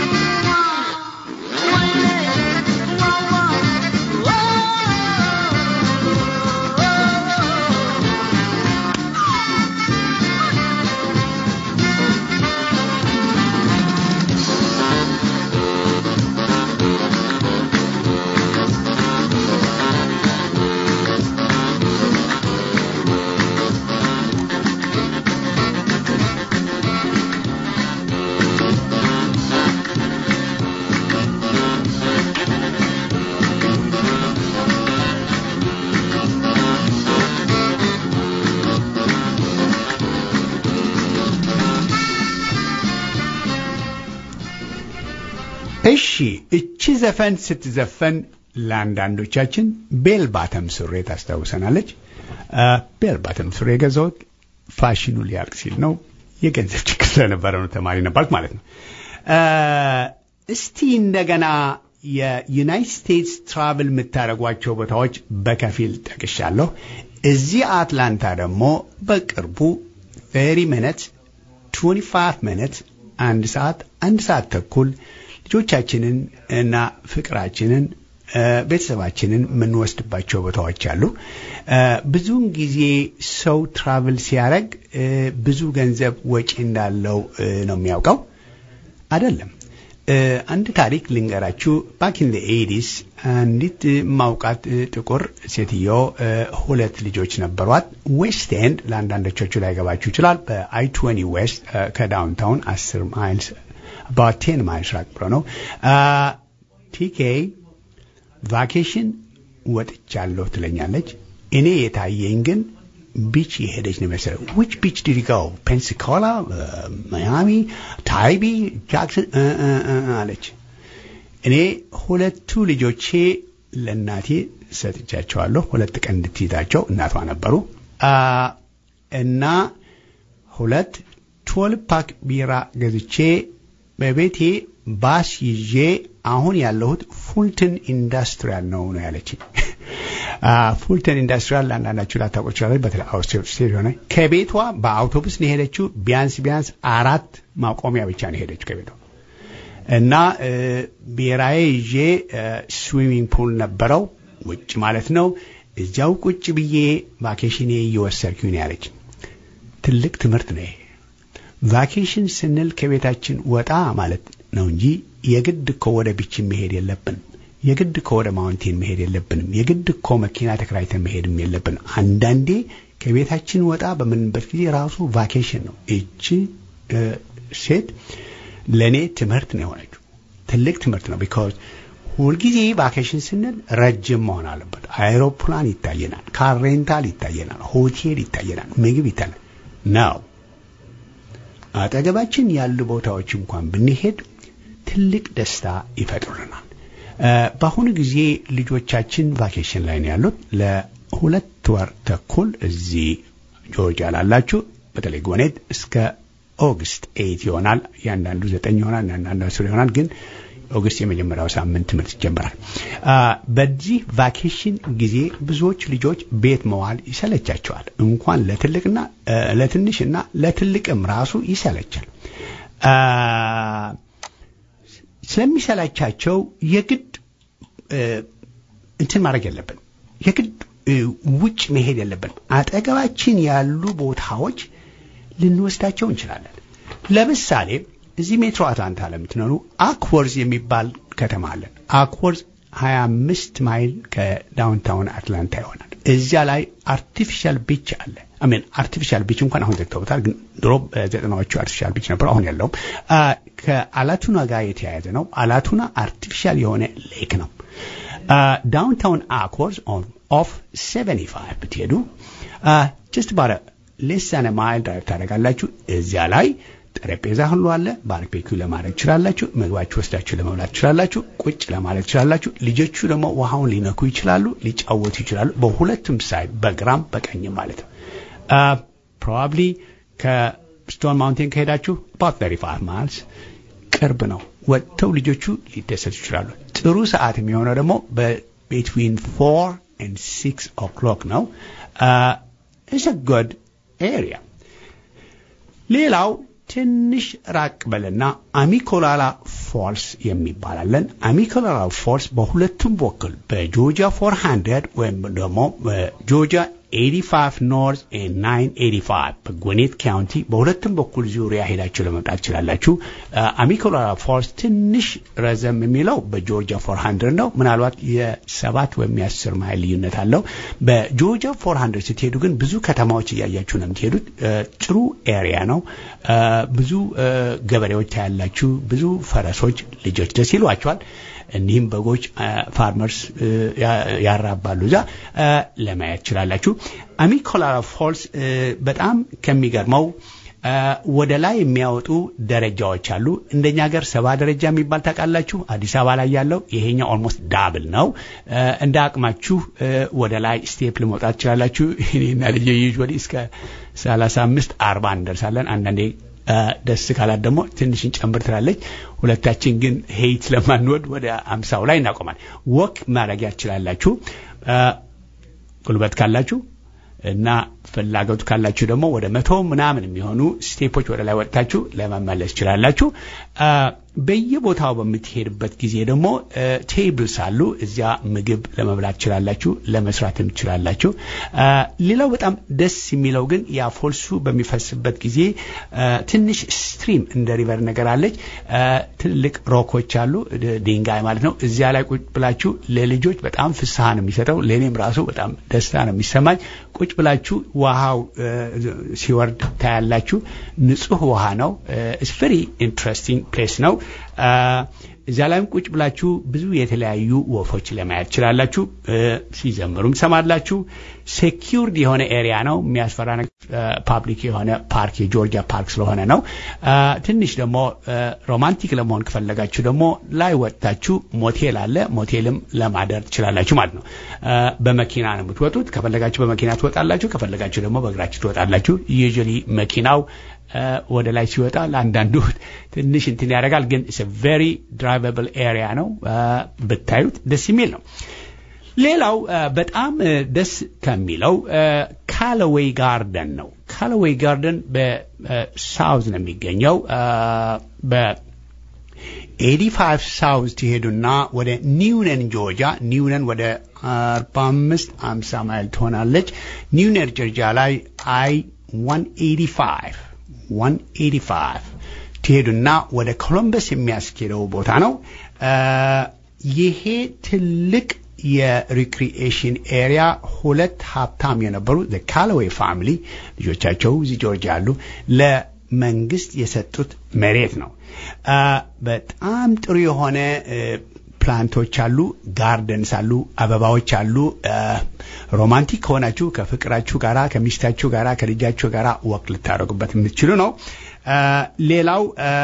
Speaker 1: እሺ እቺ ዘፈን ስትዘፈን ለአንዳንዶቻችን ቤል ባተም ሱሬ ታስታውሰናለች። ቤል ባተም ሱሬ የገዛሁት ፋሽኑ ሊያልቅ ሲል ነው። የገንዘብ ችግር ስለነበረ ነው። ተማሪ ነበርኩ ማለት ነው። እስቲ እንደገና የዩናይትድ ስቴትስ ትራቭል የምታደርጓቸው ቦታዎች በከፊል ጠቅሻለሁ። እዚህ አትላንታ ደግሞ በቅርቡ 30 ሚኒት 25 ሚኒት አንድ ሰዓት አንድ ሰዓት ተኩል ልጆቻችንን እና ፍቅራችንን ቤተሰባችንን የምንወስድባቸው ቦታዎች አሉ። ብዙውን ጊዜ ሰው ትራቭል ሲያደርግ ብዙ ገንዘብ ወጪ እንዳለው ነው የሚያውቀው። አይደለም። አንድ ታሪክ ልንገራችሁ። ባክ ኢን ኤዲስ አንዲት ማውቃት ጥቁር ሴትዮ ሁለት ልጆች ነበሯት። ዌስት ኤንድ ለአንዳንዶቻችሁ ላይ ገባችሁ ይችላል። በአይ ትዌንቲ ዌስት ከዳውንታውን አስር ማይልስ አባት ቴን ማይልስ ራቅ ብሎ ነው። ቲኬ ቫኬሽን ወጥቻለሁ ትለኛለች። እኔ የታየኝ ግን ቢች የሄደች ነው መሰለኝ። ዊች ቢች ዲዲጋው ፔንሲኮላ፣ ማያሚ፣ ታይቢ፣ ጃክሰን አለች። እኔ ሁለቱ ልጆቼ ለእናቴ ሰጥቻቸዋለሁ። ሁለት ቀን እንድትይዛቸው እናቷ ነበሩ እና ሁለት ትወልቭ ፓክ ቢራ ገዝቼ በቤቴ ባስ ይዤ አሁን ያለሁት ፉልተን ኢንዱስትሪያል ነው ነው ያለችኝ። ፉልተን ኢንዱስትሪያል ለአንዳንዳችሁ ላታውቁ ይችላል። በተለይ አውስትሬሊያ ሆነ ከቤቷ በአውቶቡስ ነው የሄደችው። ቢያንስ ቢያንስ አራት ማቆሚያ ብቻ ነው የሄደችው ከቤቷ እና ብሔራዊ ይዤ ስዊሚንግ ፑል ነበረው ውጭ ማለት ነው። እዚያው ቁጭ ብዬ ቫኬሽኔ እየወሰድኩኝ ነው ያለች። ትልቅ ትምህርት ነው ይሄ። ቫኬሽን ስንል ከቤታችን ወጣ ማለት ነው እንጂ የግድ እኮ ወደ ቢች መሄድ የለብንም። የግድ እኮ ወደ ማውንቴን መሄድ የለብንም። የግድ እኮ መኪና ተከራይተን መሄድም የለብንም። አንዳንዴ ከቤታችን ወጣ በምንበት ጊዜ ራሱ ቫኬሽን ነው። እቺ ሴት ለእኔ ትምህርት ነው የሆነችው። ትልቅ ትምህርት ነው። ቢካዝ ሁልጊዜ ቫኬሽን ስንል ረጅም መሆን አለበት። አይሮፕላን ይታየናል፣ ካር ሬንታል ይታየናል፣ ሆቴል ይታየናል፣ ምግብ ይታየናል ነው አጠገባችን ያሉ ቦታዎች እንኳን ብንሄድ ትልቅ ደስታ ይፈጥሩልናል። በአሁኑ ጊዜ ልጆቻችን ቫኬሽን ላይ ነው ያሉት። ለሁለት ወር ተኩል እዚህ ጆርጂያ ላላችሁ በተለይ ጎኔት እስከ ኦገስት ኤይት ይሆናል። ያንዳንዱ ዘጠኝ ይሆናል፣ ያንዳንዱ አስር ይሆናል። ግን ኦገስት የመጀመሪያው ሳምንት ትምህርት ይጀምራል። በዚህ ቫኬሽን ጊዜ ብዙዎች ልጆች ቤት መዋል ይሰለቻቸዋል። እንኳን ለትልቅና ለትንሽና ለትልቅም ራሱ ይሰለቻል። ስለሚሰላቻቸው የግድ እንትን ማድረግ የለብን፣ የግድ ውጭ መሄድ የለብን። አጠገባችን ያሉ ቦታዎች ልንወስዳቸው እንችላለን። ለምሳሌ እዚህ ሜትሮ አትላንታ ለምትኖሩ አክወርዝ የሚባል ከተማ አለን። አክወርዝ 25 ማይል ከዳውንታውን አትላንታ ይሆናል። እዚያ ላይ አርቲፊሻል ቢች አለ። አሜን አርቲፊሻል ቢች እንኳን አሁን ዘግተውታል፣ ግን ድሮ ዘጠናዎቹ አርቲፊሻል ቢች ነበር። አሁን ያለውም ከአላቱና ጋር የተያያዘ ነው። አላቱና አርቲፊሻል የሆነ ሌክ ነው። ዳውንታውን አክወርዝ ኦፍ 75 ብትሄዱ ጀስት ባረ ሌሳነ ማይል ድራይቭ ታደርጋላችሁ። እዚያ ላይ ጠረጴዛ ሁሉ አለ። ባርቤኪው ለማድረግ ትችላላችሁ። ምግባችሁ ወስዳችሁ ለመብላት ትችላላችሁ። ቁጭ ለማለት ትችላላችሁ። ልጆቹ ደግሞ ውሃውን ሊነኩ ይችላሉ፣ ሊጫወቱ ይችላሉ። በሁለቱም ሳይድ በግራም በቀኝም ማለት ነው። ፕሮባብሊ ከስቶን ማውንቴን ከሄዳችሁ አባት 35 ማይልስ ቅርብ ነው። ወጥተው ልጆቹ ሊደሰቱ ይችላሉ። ጥሩ ሰዓት የሚሆነው ደግሞ በቤትዊን ፎር ኤንድ ሲክስ ኦክሎክ ነው። ኢትስ አ ጉድ ኤሪያ። ሌላው ትንሽ ራቅ በልና አሚኮላላ ፎልስ የሚባላለን። አሚኮላላ ፎልስ በሁለቱም በኩል በጆርጂያ 400 ወይም ደግሞ በጆርጂያ 85 ኖርዝ 985 በጎኔት ካውንቲ በሁለቱም በኩል ዙሪያ ሄዳችሁ ለመምጣት ትችላላችሁ። አሚኮላራ ፎልስ ትንሽ ረዘም የሚለው በጆርጂያ 400 ነው። ምናልባት የሰባት ወይም የአስር ማይል ልዩነት አለው። በጆርጂያ 400 ስትሄዱ ግን ብዙ ከተማዎች እያያችሁ ነው የምትሄዱት። ጥሩ ኤሪያ ነው። ብዙ ገበሬዎች ታያላችሁ። ብዙ ፈረሶች፣ ልጆች ደስ ይሏቸዋል። እኒህም በጎች ፋርመርስ ያራባሉ። እዛ ለማየት ትችላላችሁ። አሚኮላራ ፎልስ በጣም ከሚገርመው ወደ ላይ የሚያወጡ ደረጃዎች አሉ። እንደኛ ሀገር ሰባ ደረጃ የሚባል ታውቃላችሁ። አዲስ አበባ ላይ ያለው ይሄኛው ኦልሞስት ዳብል ነው። እንደ አቅማችሁ ወደ ላይ ስቴፕ ለመውጣት ትችላላችሁ። እኔና ልጄ ዩዥዋሊ እስከ ሰላሳ አምስት አርባ እንደርሳለን። አንዳንዴ ደስ ካላት ደግሞ ትንሽ እንጨምር ትላለች። ሁለታችን ግን ሄይት ስለማንወድ ወደ አምሳው ላይ እናቆማል። ወክ ማድረጊያ ትችላላችሁ ጉልበት ካላችሁ እና ፍላጎቱ ካላችሁ ደግሞ ወደ መቶ ምናምን የሚሆኑ ስቴፖች ወደ ላይ ወጥታችሁ ለመመለስ ትችላላችሁ። በየቦታው በምትሄድበት ጊዜ ደግሞ ቴብልስ አሉ። እዚያ ምግብ ለመብላት ትችላላችሁ፣ ለመስራትም ትችላላችሁ። ሌላው በጣም ደስ የሚለው ግን ያ ፎልሱ በሚፈስበት ጊዜ ትንሽ ስትሪም እንደ ሪቨር ነገር አለች። ትልቅ ሮኮች አሉ፣ ድንጋይ ማለት ነው። እዚያ ላይ ቁጭ ብላችሁ ለልጆች በጣም ፍስሐ ነው የሚሰጠው። ለእኔም ራሱ በጣም ደስታ ነው የሚሰማኝ። ቁጭ ብላችሁ ውሃው ሲወርድ ታያላችሁ። ንጹህ ውሃ ነው። ኢትስ ቨሪ ኢንትረስቲንግ ፕሌስ ነው። እዚያ ላይም ቁጭ ብላችሁ ብዙ የተለያዩ ወፎች ለማየት ትችላላችሁ። ሲዘምሩም ሰማላችሁ። ሴኪውርድ የሆነ ኤሪያ ነው። የሚያስፈራ ፓብሊክ የሆነ ፓርክ የጆርጂያ ፓርክ ስለሆነ ነው። ትንሽ ደግሞ ሮማንቲክ ለመሆን ከፈለጋችሁ ደግሞ ላይ ወጥታችሁ ሞቴል አለ። ሞቴልም ለማደር ትችላላችሁ ማለት ነው። በመኪና ነው የምትወጡት። ከፈለጋችሁ በመኪና ትወጣላችሁ፣ ከፈለጋችሁ ደግሞ በእግራችሁ ትወጣላችሁ። ዩዥዋሊ መኪናው ወደ ላይ ሲወጣ ለአንዳንዱ ትንሽ እንትን ያደርጋል፣ ግን ቬሪ ድራይቨብል ኤሪያ ነው። ብታዩት ደስ የሚል ነው። ሌላው በጣም ደስ ከሚለው ካለዌይ ጋርደን ነው። ካለዌይ ጋርደን በሳውዝ ነው የሚገኘው። በኤዲ ፋይቭ ሳውዝ ትሄዱና ወደ ኒውነን ጆርጂያ፣ ኒውነን ወደ አርባ አምስት አምሳ ማይል ትሆናለች። ኒውነን ጆርጂያ ላይ አይ ዋን ኤዲ ፋይቭ 185 ትሄዱና ወደ ኮሎምበስ የሚያስኬደው ቦታ ነው። ይሄ ትልቅ የሪክሪኤሽን ኤሪያ ሁለት ሀብታም የነበሩ ካለዌይ ፋሚሊ ልጆቻቸው እዚህ ጆርጂያ አሉ ለመንግስት የሰጡት መሬት ነው። በጣም ጥሩ የሆነ ፕላንቶች አሉ፣ ጋርደንስ አሉ፣ አበባዎች አሉ። ሮማንቲክ ከሆናችሁ ከፍቅራችሁ ጋራ ከሚስታችሁ ጋራ ከልጃችሁ ጋራ ወቅ ልታደርጉበት የምትችሉ ነው። ሌላው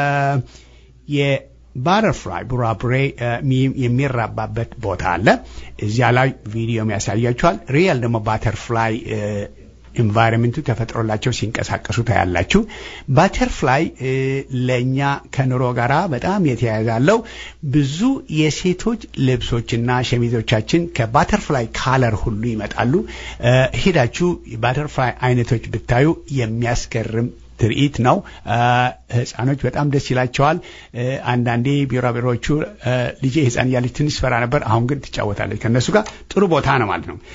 Speaker 1: የባተርፍላይ ቡራቡሬ የሚራባበት ቦታ አለ። እዚያ ላይ ቪዲዮም ያሳያችኋል። ሪያል ደግሞ ባተርፍላይ ኢንቫይሮንመንቱ ተፈጥሮላቸው ሲንቀሳቀሱ ታያላችሁ። ባተርፍላይ ለእኛ ከኑሮ ጋራ በጣም የተያያዘ አለው። ብዙ የሴቶች ልብሶችና ሸሚዞቻችን ከባተርፍላይ ካለር ሁሉ ይመጣሉ። ሄዳችሁ ባተርፍላይ አይነቶች ብታዩ የሚያስገርም ትርኢት ነው። ህፃኖች በጣም ደስ ይላቸዋል። አንዳንዴ ቢራቢሮዎቹ ልጄ ህፃን እያለች ትንሽ ፈራ ነበር። አሁን ግን ትጫወታለች ከእነሱ ጋር። ጥሩ ቦታ ነው ማለት ነው።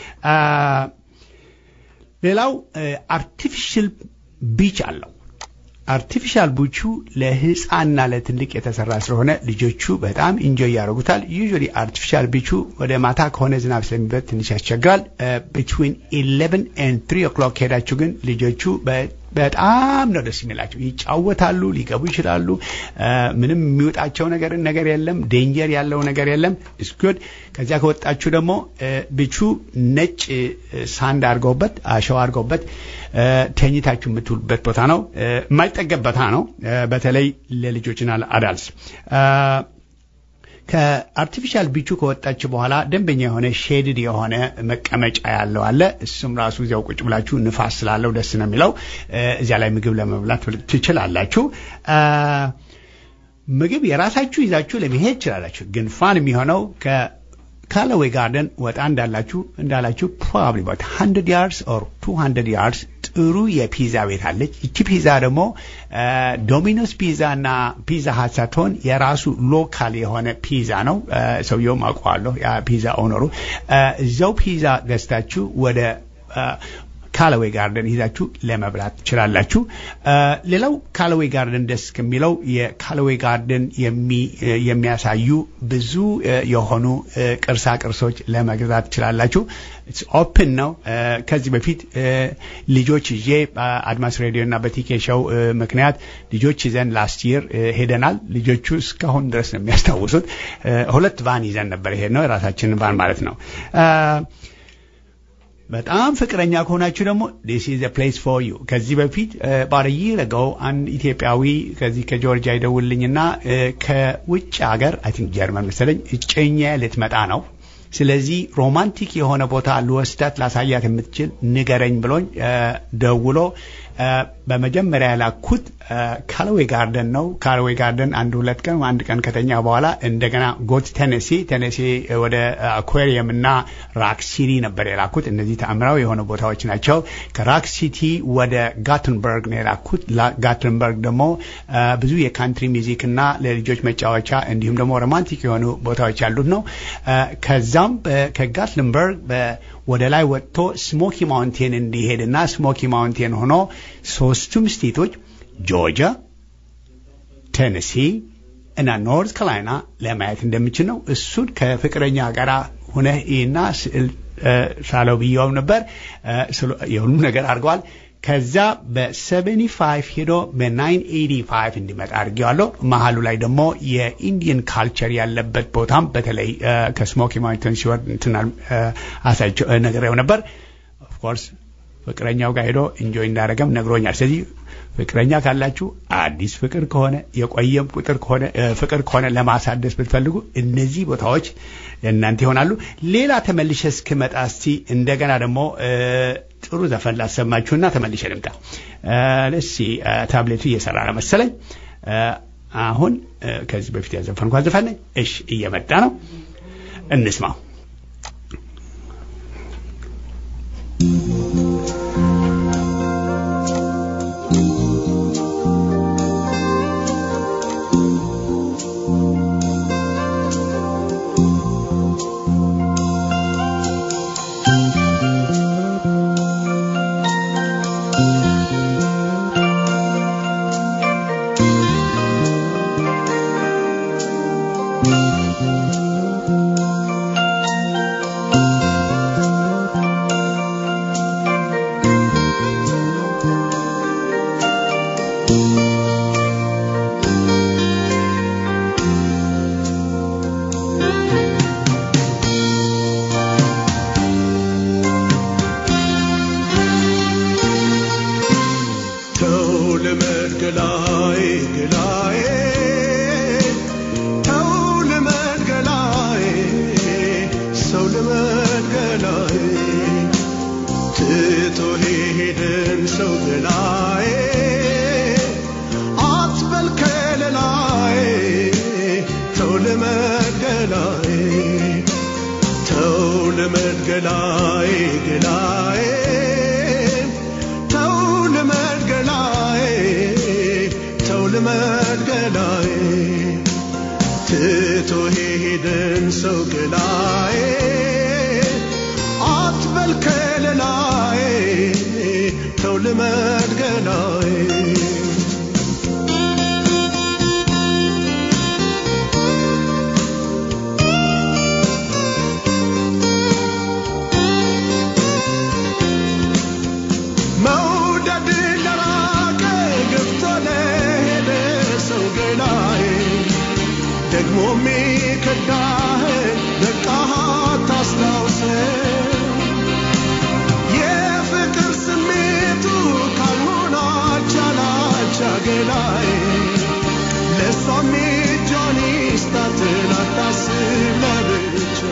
Speaker 1: ሌላው አርቲፊሻል ቢች አለው። አርቲፊሻል ቢቹ ለህፃንና ለትልቅ የተሰራ ስለሆነ ልጆቹ በጣም ኢንጆይ ያደርጉታል። ዩዥዋሊ አርቲፊሻል ቢቹ ወደ ማታ ከሆነ ዝናብ ስለሚበት ትንሽ ያስቸግራል። ቢትዊን ኢሌቨን ኤንድ ትሪ ኦክሎክ ሄዳችሁ ግን ልጆቹ በጣም ነው ደስ የሚላቸው። ይጫወታሉ፣ ሊገቡ ይችላሉ። ምንም የሚወጣቸው ነገር ነገር የለም። ዴንጀር ያለው ነገር የለም። እስጉድ ከዚያ ከወጣችሁ ደግሞ ብቹ ነጭ ሳንድ አድርገውበት አሸዋ አድርገውበት ተኝታችሁ የምትውሉበት ቦታ ነው። የማይጠገብ ቦታ ነው። በተለይ ለልጆችና ለአዳልስ ከአርቲፊሻል ቢቹ ከወጣች በኋላ ደንበኛ የሆነ ሼድድ የሆነ መቀመጫ ያለው አለ። እሱም ራሱ እዚያው ቁጭ ብላችሁ ንፋስ ስላለው ደስ ነው የሚለው። እዚያ ላይ ምግብ ለመብላት ትችላላችሁ። ምግብ የራሳችሁ ይዛችሁ ለመሄድ ትችላላችሁ። ግን ፋን የሚሆነው ካለዌይ ጋርደን ወጣ እንዳላችሁ እንዳላችሁ ፕሮባብሊ ባት 100 ያርድስ ኦር 200 ያርድስ ጥሩ የፒዛ ቤት አለች። ይቺ ፒዛ ደግሞ ዶሚኖስ ፒዛ እና ፒዛ ሀት ሳትሆን የራሱ ሎካል የሆነ ፒዛ ነው። ሰውየውም አውቀዋለሁ፣ ያ ፒዛ ኦነሩ። እዚያው ፒዛ ገዝታችሁ ወደ ካለዌይ ጋርደን ይዛችሁ ለመብላት ትችላላችሁ። ሌላው ካለዌይ ጋርደን ደስ ከሚለው የካለዌይ ጋርደን የሚያሳዩ ብዙ የሆኑ ቅርሳ ቅርሶች ለመግዛት ትችላላችሁ። ኦፕን ነው። ከዚህ በፊት ልጆች ይዤ በአድማስ ሬዲዮ እና በቲኬ ሾው ምክንያት ልጆች ይዘን ላስት ይር ሄደናል። ልጆቹ እስካሁን ድረስ ነው የሚያስታውሱት። ሁለት ቫን ይዘን ነበር። ይሄድ ነው የራሳችንን ቫን ማለት ነው። በጣም ፍቅረኛ ከሆናችሁ ደግሞ ዲስ ኢዝ ፕሌስ ፎር ዩ። ከዚህ በፊት ባረይ ረገው አንድ ኢትዮጵያዊ ከዚህ ከጆርጂያ ይደውልኝና ከውጭ ሀገር አይ ቲንክ ጀርመን መሰለኝ እጨኛ ልትመጣ ነው። ስለዚህ ሮማንቲክ የሆነ ቦታ ልወስዳት ላሳያት የምትችል ንገረኝ ብሎኝ ደውሎ በመጀመሪያ ያላኩት ካለዌይ ጋርደን ነው። ካለዌይ ጋርደን አንድ ሁለት ቀን አንድ ቀን ከተኛ በኋላ እንደገና ጎት ቴኔሲ ቴኔሲ ወደ አኳሪየም እና ራክ ሲቲ ነበር የላኩት። እነዚህ ተአምራዊ የሆኑ ቦታዎች ናቸው። ከራክ ሲቲ ወደ ጋትንበርግ ነው የላኩት። ጋትንበርግ ደግሞ ብዙ የካንትሪ ሚዚክ እና ለልጆች መጫወቻ እንዲሁም ደግሞ ሮማንቲክ የሆኑ ቦታዎች ያሉት ነው። ከዛም ከጋትንበርግ ወደ ላይ ወጥቶ ስሞኪ ማውንቴን እንዲሄድና ስሞኪ ማውንቴን ሆኖ ሶስቱም ስቴቶች ጆርጂያ፣ ቴነሲ እና ኖርት ካሮላይና ለማየት እንደምችል ነው። እሱን ከፍቅረኛ ጋር ሁነህ እና ስዕል ሳለው ብየውም ነበር። የሁሉም ነገር አድርገዋል። ከዛ በ75 ሄዶ በ985 እንዲመጣ አድርጌዋለሁ። መሀሉ ላይ ደግሞ የኢንዲየን ካልቸር ያለበት ቦታም በተለይ እ፣ ከስሞኪ ማውንተን ሲወርድ እንትና አሳይቸው እ፣ ነግሬው ነበር። ኦፍኮርስ ፍቅረኛው ጋር ሄዶ ኢንጆይ እንዳደረገም ነግሮኛል። ስለዚህ ፍቅረኛ ካላችሁ አዲስ ፍቅር ከሆነ የቆየም ቁጥር ከሆነ እ፣ ፍቅር ከሆነ ለማሳደስ ብትፈልጉ እነዚህ ቦታዎች ለእናንተ ይሆናሉ። ሌላ ተመልሼ እስክመጣ እስቲ እንደገና ደግሞ እ፣ ጥሩ ዘፈን ላሰማችሁና ተመልሼ ልምጣ። ለሲ ታብሌቱ እየሰራ ነው መሰለኝ። እ፣ አሁን እ፣ ከዚህ በፊት ያዘፈንኳት ዘፈን ነኝ። እሺ እየመጣ ነው፣ እንስማው።
Speaker 3: ተው ልመድ ገላዬ ገላዬ ተው ልመድ ገላዬ ሰው ልመድ ገላዬ ትቶ ሄደን ሰው ገላዬ አትበል ከለላዬ ተው ልመድ ገላዬ ተው ልመድ ገላዬ ገላዬ ተው ልመድ ገላዬ ተው ልመድ ገላዬ ትቶ ሄደን ሰው ገላዬ አትበል ከለላዬ ተው ልመድ ገላዬ መውደድ ለራቀ ገብቶ ለሄደ ሰው ገላዬ ደግሞ ሚከዳህን በቃህ ታስታውሰው የፍቅር ስሜቱ ካልሆነ አቻላቻ ገላዬ ለእሷም እጇን ይስጣትን አታስብ ለብቻ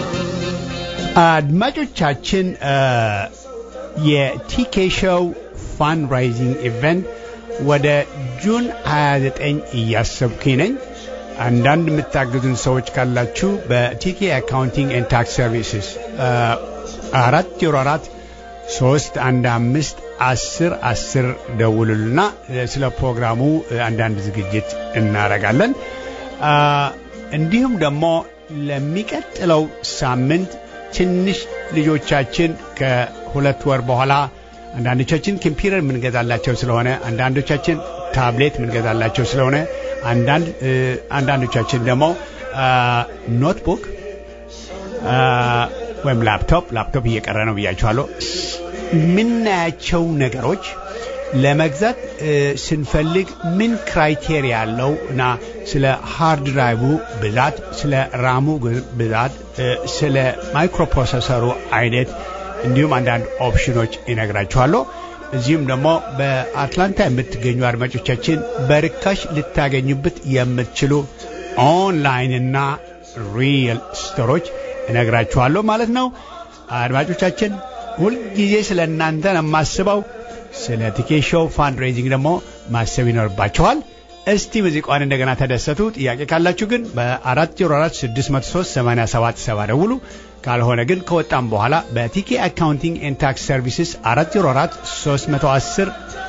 Speaker 1: አድማጮቻችን እ፣ የቲኬ ሾው ፋንድራይዚንግ ኢቨንት ወደ ጁን 29 እያሰብኩኝ ነኝ። አንዳንድ የምታግዙን ሰዎች ካላችሁ በቲኬ አካውንቲንግ ኤንድ ታክስ ሰርቪስስ አራት ዜሮ አራት ሶስት አንድ አምስት አስር አስር ደውሉልና እ፣ ስለ ፕሮግራሙ እ፣ አንዳንድ ዝግጅት እናደርጋለን። አ፣ እንዲሁም ደግሞ ለሚቀጥለው ሳምንት ትንሽ ልጆቻችን ከሁለት ወር በኋላ አንዳንዶቻችን ኮምፒውተር የምንገዛላቸው ስለሆነ አንዳንዶቻችን ታብሌት የምንገዛላቸው ስለሆነ አንዳንድ እ፣ አንዳንዶቻችን ደግሞ አ፣ ኖትቡክ አ፣ ወይም ላፕቶፕ ላፕቶፕ እየቀረ ነው ብያችኋለሁ። የምናያቸው ነገሮች ለመግዛት እ፣ ስንፈልግ ምን ክራይቴሪያ ያለው እና ስለ ሃርድ ድራይቡ ብዛት፣ ስለ ራሙ ግ- ብዛት፣ እ፣ ስለ ማይክሮፕሮሰሰሩ አይነት እንዲሁም አንዳንድ ኦፕሽኖች ይነግራችኋለሁ። እዚሁም ደግሞ በአትላንታ የምትገኙ አድማጮቻችን በርካሽ ልታገኙበት የምትችሉ ኦንላይን እና ሪል ስቶሮች እነግራችኋለሁ ማለት ነው። አድማጮቻችን ሁልጊዜ ስለ እናንተ ነው የማስበው። ስለ ቲኬት ሾው ፋንድሬዚንግ ደግሞ ማሰብ ይኖርባችኋል። እስቲ ሙዚቃዋን እንደገና ተደሰቱ። ጥያቄ ካላችሁ ግን በ404 603 8770 ደውሉ። ካልሆነ ግን ከወጣም በኋላ በቲኬ አካውንቲንግ ኤንድ ታክስ ሰርቪስስ 404 310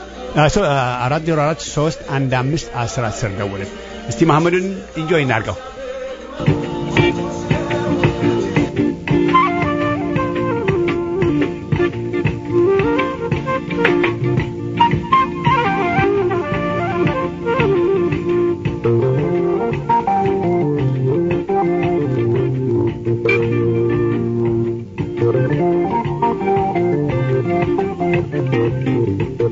Speaker 1: 404 315 1010 ደውልን። እስቲ መሐመድን ኢንጆይ እናድርገው።
Speaker 6: Thank you.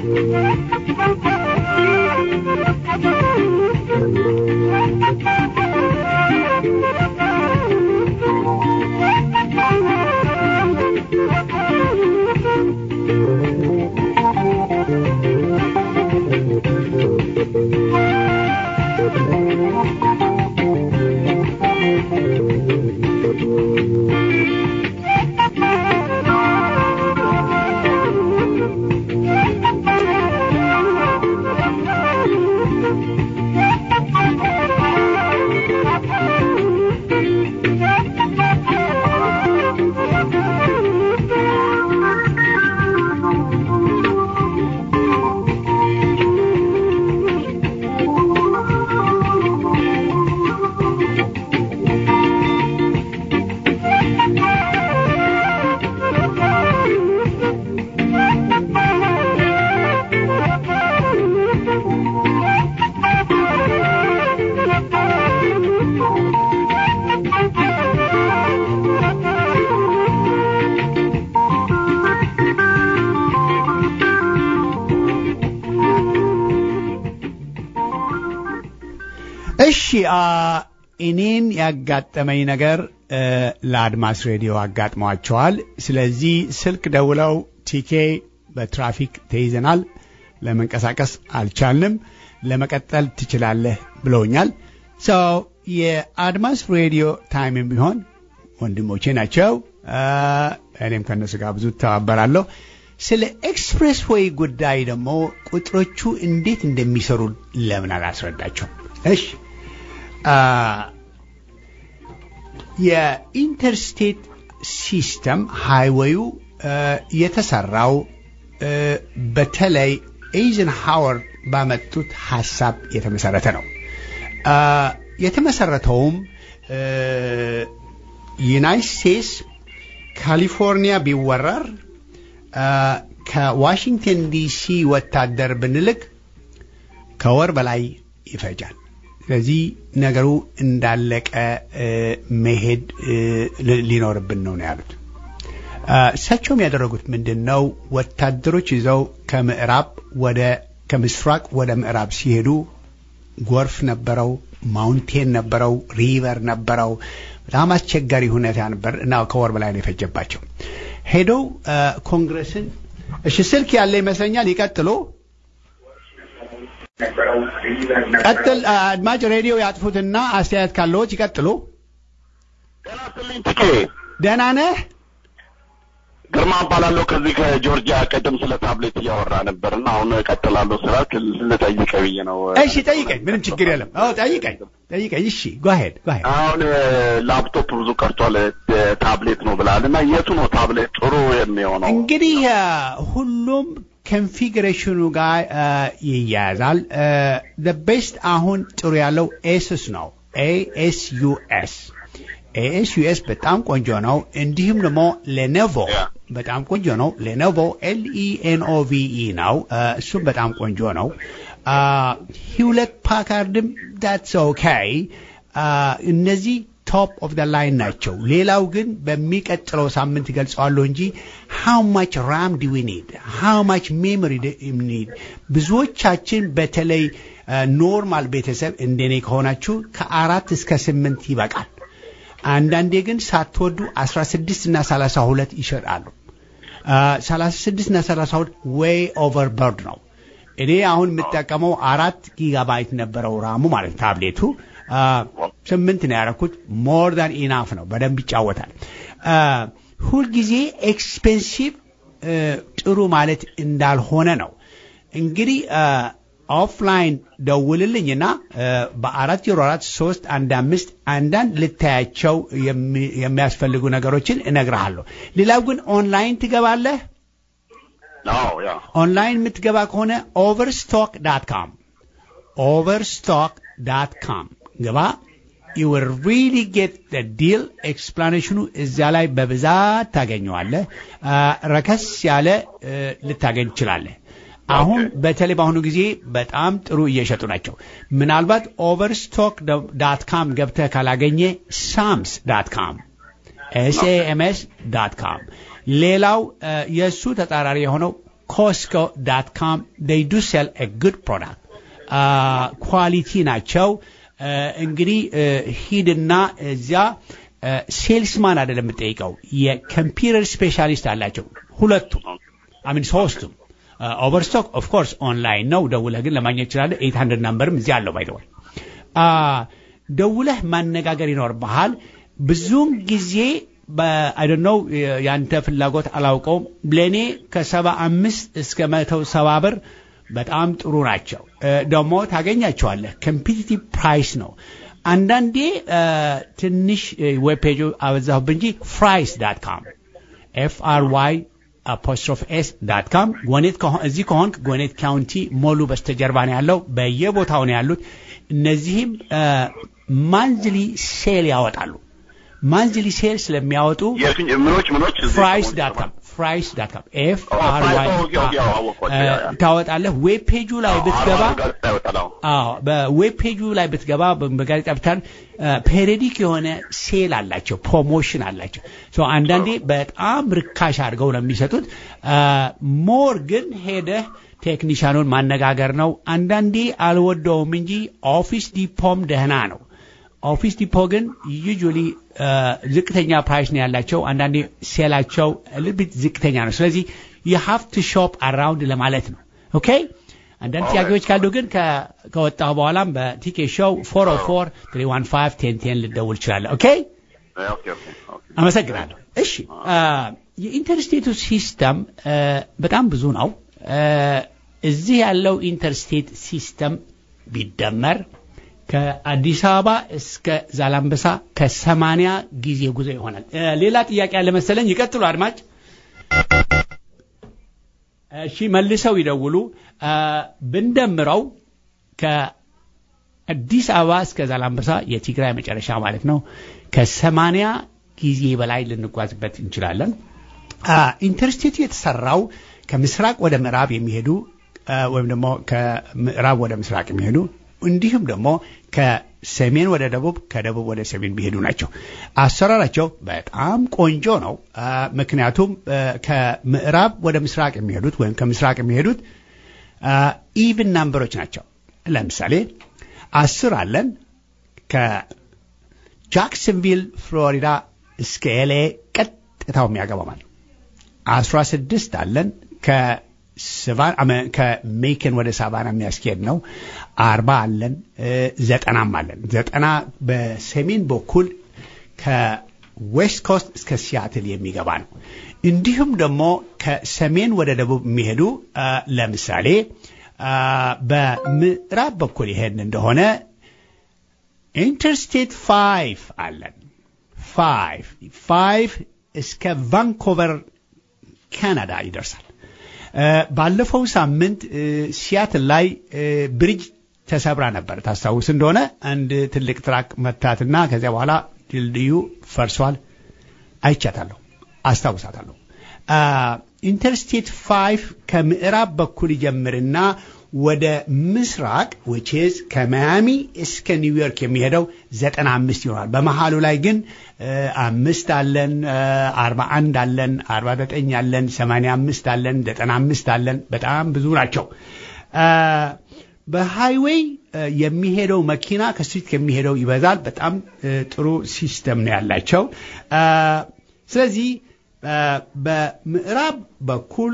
Speaker 1: እሺ አ እኔን ያጋጠመኝ ነገር እ ለአድማስ ሬዲዮ አጋጥሟቸዋል። ስለዚህ ስልክ ደውለው ቲኬ በትራፊክ ተይዘናል፣ ለመንቀሳቀስ አልቻልንም፣ ለመቀጠል ትችላለህ ብለውኛል። ሰው የአድማስ ሬዲዮ ታይምም ቢሆን ወንድሞቼ ናቸው። አ እኔም ከእነሱ ጋር ብዙ ተባበራለሁ። ስለ ኤክስፕሬስ ዌይ ጉዳይ ደግሞ ቁጥሮቹ እንዴት እንደሚሰሩ ለምን አላስረዳቸው? እሺ አ የኢንተርስቴት ሲስተም ሃይዌዩ የተሰራው እ በተለይ ኤይዘንሃወር ባመጡት ሀሳብ የተመሰረተ ነው። አ የተመሰረተውም እ ዩናይትድ ስቴትስ ካሊፎርኒያ ቢወረር አ ከዋሽንግተን ዲሲ ወታደር ብንልክ ከወር በላይ ይፈጃል። ስለዚህ ነገሩ እንዳለቀ እ መሄድ እ ሊ- ሊኖርብን ነው ነው ያሉት። አ እሳቸውም ያደረጉት ምንድን ነው? ወታደሮች ይዘው ከምዕራብ ወደ ከምስራቅ ወደ ምዕራብ ሲሄዱ ጎርፍ ነበረው፣ ማውንቴን ነበረው፣ ሪቨር ነበረው። በጣም አስቸጋሪ ሁኔታ ነበር እና ከወር በላይ ነው የፈጀባቸው። ሄደው አ ኮንግረስን እሺ፣ ስልክ ያለ ይመስለኛል። ይቀጥሉ። ቀጥል። አ፣ አድማጭ ሬዲዮ ያጥፉትና አስተያየት ካለዎት ይቀጥሉ።
Speaker 6: ጤና ይስጥልኝ ትኬ
Speaker 1: ደህና ነህ?
Speaker 6: ግርማ እባላለሁ ከዚህ ከጆርጂያ ቀደም ስለ ታብሌት እያወራ ነበር እና አሁን እቀጥላለሁ ስራት ልጠይቀ ብዬ ነው
Speaker 1: እሺ ጠይቀኝ። ምንም ችግር የለም። አዎ ጠይቀኝ፣ ጠይቀኝ። እሺ ጓሄድ ጓሄድ።
Speaker 6: አሁን ላፕቶፕ ብዙ ቀርቷል እ፣ ታብሌት ነው ብላል እና የቱ ነው ታብሌት ጥሩ የሚሆነው
Speaker 1: እንግዲህ አ፣ ሁሉም ኮንፊግሬሽኑ ጋር አ፣ ይያያዛል። ቤስት አሁን ጥሩ ያለው ኤስስ ነው። ኤኤስዩኤስ ኤኤስዩኤስ በጣም ቆንጆ ነው። እንዲሁም ደግሞ ሌኖቮ
Speaker 6: ያ።
Speaker 1: በጣም ቆንጆ ነው። ሌኖቮ ኤልኢኤንኦቪኢ ነው። አ፣ እሱም በጣም ቆንጆ ነው። አ፣ ሂውለት ፓካርድም ዳትስ ኦኬ። እነዚህ ቶፕ ኦፍ ደ ላይን ናቸው። ሌላው ግን በሚቀጥለው ሳምንት ገልጸዋለሁ እንጂ ሃው ማች ራም ዲ ዊ ኒድ ሃው ማች ሜሞሪ ኒድ ብዙዎቻችን በተለይ ኖርማል ቤተሰብ እንደኔ ከሆናችሁ ከአራት እስከ ስምንት ይበቃል። አንዳንዴ ግን ሳትወዱ 16 እና 32 ይሸጣሉ። 36 እና 32 ዌይ ኦቨር በርድ ነው። እኔ አሁን የምጠቀመው አራት ጊጋባይት ነበረው ራሙ ማለት ታብሌቱ አ፣ ስምንት ነው ያደረኩት። ሞር ዳን ኢናፍ ነው። በደንብ ይጫወታል። አ፣ ሁልጊዜ ኤክስፔንሲቭ ጥሩ ማለት እንዳልሆነ ነው። እንግዲህ ኦፍላይን ደውልልኝና አ፣ በአራት ዜሮ አራት ሶስት አንድ አምስት አንዳንድ ልታያቸው የሚ- የሚያስፈልጉ ነገሮችን እነግርሃለሁ። ሌላው ግን ኦንላይን ትገባለህ።
Speaker 6: አዎ ያ
Speaker 1: ኦንላይን የምትገባ ከሆነ ኦቨርስቶክ ዳት ካም ኦቨርስቶክ ዳት ካም ግባ። ዩ ዊል ሪሊ ጌት ደ ዲል ኤክስፕላኔሽኑ እዚያ ላይ በብዛት ታገኘዋለህ። አ፣ ረከስ ያለ እ፣ ልታገኝ ትችላለህ። አሁን በተለይ በአሁኑ ጊዜ በጣም ጥሩ እየሸጡ ናቸው። ምናልባት ኦቨርስቶክ ዳት ካም ገብተህ ካላገኘ ሳምስ ዳት ካም ኤስኤምኤስ ዳት ካም ሌላው እ፣ የእሱ ተጻራሪ የሆነው ኮስኮ ዳት ካም ዴይ ዱ ሴል ኤ ጉድ ፕሮዳክት ኳሊቲ ናቸው። አ፣ እንግዲህ አ፣ ሂድና እዚያ ሴልስማን አይደለም የምጠይቀው የኮምፒውተር ስፔሻሊስት አላቸው ሁለቱም አሚን ሶስቱም ኦቨርስቶክ ኦፍ ኮርስ ኦንላይን ነው ደውለህ ግን ለማግኘት ይችላለህ ኤት ሀንድረድ ናምበርም እዚህ አለው ባይደዋል ደውለህ ማነጋገር ይኖርብሃል ብዙውን ጊዜ አይደን ነው የአንተ ፍላጎት አላውቀውም ለእኔ ከሰባ አምስት እስከ መቶ ሰባ ብር በጣም ጥሩ ናቸው እ፣ ደግሞ ታገኛቸዋለህ ኮምፒቲቲቭ ፕራይስ ነው አንዳንዴ እ፣ ትንሽ ዌብ ፔጁ አበዛሁብ እንጂ ፍራይስ ዳት ካም ኤፍ አር ዋይ አፖስትሮፍ ኤስ ዳት ካም ጎኔት ከሆ- እዚህ ከሆንክ ጎኔት ካውንቲ ሞሉ በስተጀርባ ነው ያለው በየቦታው ነው ያሉት እነዚህም ማንዝሊ ሴል ያወጣሉ ማንዝሊ ሴል ስለሚያወጡ
Speaker 6: የትኝ ምኖች ምኖች እዚህ
Speaker 1: ፍራይስ
Speaker 6: ሰሞኑን
Speaker 1: ዳት ካም ፍራይስ ዳት ካም ኤፍ
Speaker 6: ኦ፣
Speaker 1: አር
Speaker 6: ፍራይስ፣
Speaker 1: ዋይ
Speaker 6: ኦኬ፣ ኦኬ፣ አዎ፣ አወቅኳቸው፣ ያ፣ ያ።
Speaker 1: ታወጣለህ ዌብ ፔጁ ላይ ብትገባ
Speaker 6: አርባ ጋዜጣ ይወጣል። አዎ።
Speaker 1: አዎ በዌብ ፔጁ ላይ ብትገባ በ- በጋዜጣ ብታል ፔሬዲክ የሆነ ሴል አላቸው ፕሮሞሽን አላቸው ሶ አንዳንዴ በጣም ርካሽ አድርገው ነው የሚሰጡት ሞር ግን ሄደህ ቴክኒሻኑን ማነጋገር ነው አንዳንዴ አልወደውም እንጂ ኦፊስ ዲፖም ደህና ነው ኦፊስ ዲፖ ግን ዩጁሊ ዝቅተኛ ፕራይስ ነው ያላቸው አንዳንዴ ሴላቸው ልብት ዝቅተኛ ነው ስለዚህ የሀፍ ቱ ሾፕ አራውንድ ለማለት ነው ኦኬ አንዳንድ ጥያቄዎች ካሉ ግን ከ- ከወጣሁ በኋላም በቲኬ ሾው ፎር ኦ ፎር ትሪ ዋን ፋይቭ ቴን ቴን ልደውል ይችላለሁ ኦኬ
Speaker 6: ኦኬ፣ ኦኬ፣ ኦኬ።
Speaker 1: አመሰግናለሁ እሺ አ፣ የኢንተርስቴቱ ሲስተም አ፣ በጣም ብዙ ነው አ፣ እዚህ ያለው ኢንተርስቴት ሲስተም ቢደመር ከአዲስ አበባ እስከ ዛላምበሳ ከሰማንያ ጊዜ ጉዞ ይሆናል አ፣ ሌላ ጥያቄ ያለ መሰለኝ ይቀጥሉ አድማጭ እሺ መልሰው ይደውሉ አ፣ ብንደምረው ከአዲስ አበባ እስከ ዛላምበሳ የትግራይ መጨረሻ ማለት ነው ከሰማንያ ጊዜ በላይ ልንጓዝበት እንችላለን አ፣ ኢንተርስቴቱ የተሰራው ከምስራቅ ወደ ምዕራብ የሚሄዱ አ፣ ወይም ደግሞ ከምዕራብ ወደ ምስራቅ የሚሄዱ እንዲሁም ደግሞ ከሰሜን ወደ ደቡብ ከደቡብ ወደ ሰሜን የሚሄዱ ናቸው አሰራራቸው በጣም ቆንጆ ነው አ፣ ምክንያቱም አ፣ ከምዕራብ ወደ ምስራቅ የሚሄዱት ወይም ከምስራቅ የሚሄዱት ኢቭን ናምበሮች ናቸው ለምሳሌ አስር አለን ከጃክሰንቪል ፍሎሪዳ እስከ ኤሌ ቀጥታው የሚያገባ ማለት ነው። አስራ ስድስት አለን ከስቫን አመ- ከሜክን ወደ ሳቫና የሚያስኬድ ነው። አርባ አለን እ፣ ዘጠናም አለን። ዘጠና በሰሜን በኩል ከዌስት ኮስት እስከ ሲያትል የሚገባ ነው። እንዲሁም ደግሞ ከሰሜን ወደ ደቡብ የሚሄዱ አ፣ ለምሳሌ አ፣ በምዕራብ በኩል ይሄን እንደሆነ ኢንተርስቴት ፋይቭ አለን። ፋይቭ ፋይቭ እስከ ቫንኮቨር ካናዳ ይደርሳል። እ፣ ባለፈው ሳምንት እ፣ ሲያትል ላይ እ፣ ብሪጅ ተሰብራ ነበር። ታስታውስ እንደሆነ አንድ ትልቅ ትራክ መታትና ከዚያ በኋላ ድልድዩ ፈርሷል። አይቻታለሁ፣ አስታውሳታለሁ። አ፣ ኢንተርስቴት ፋይቭ ከምዕራብ በኩል ይጀምርና ወደ ምስራቅ which is ከማያሚ እስከ ኒውዮርክ የሚሄደው ዘጠና አምስት ይሆናል። በመሀሉ ላይ ግን እ፣ አምስት አለን፣ አርባ አንድ አለን፣ አርባ ዘጠኝ አለን፣ ሰማንያ አምስት አለን፣ ዘጠና አምስት አለን። በጣም ብዙ ናቸው። አ፣ በሃይዌይ እ፣ የሚሄደው መኪና ከስትሪት ከሚሄደው ይበዛል። በጣም እ፣ ጥሩ ሲስተም ነው ያላቸው። አ፣ ስለዚህ አ፣ በምዕራብ በኩል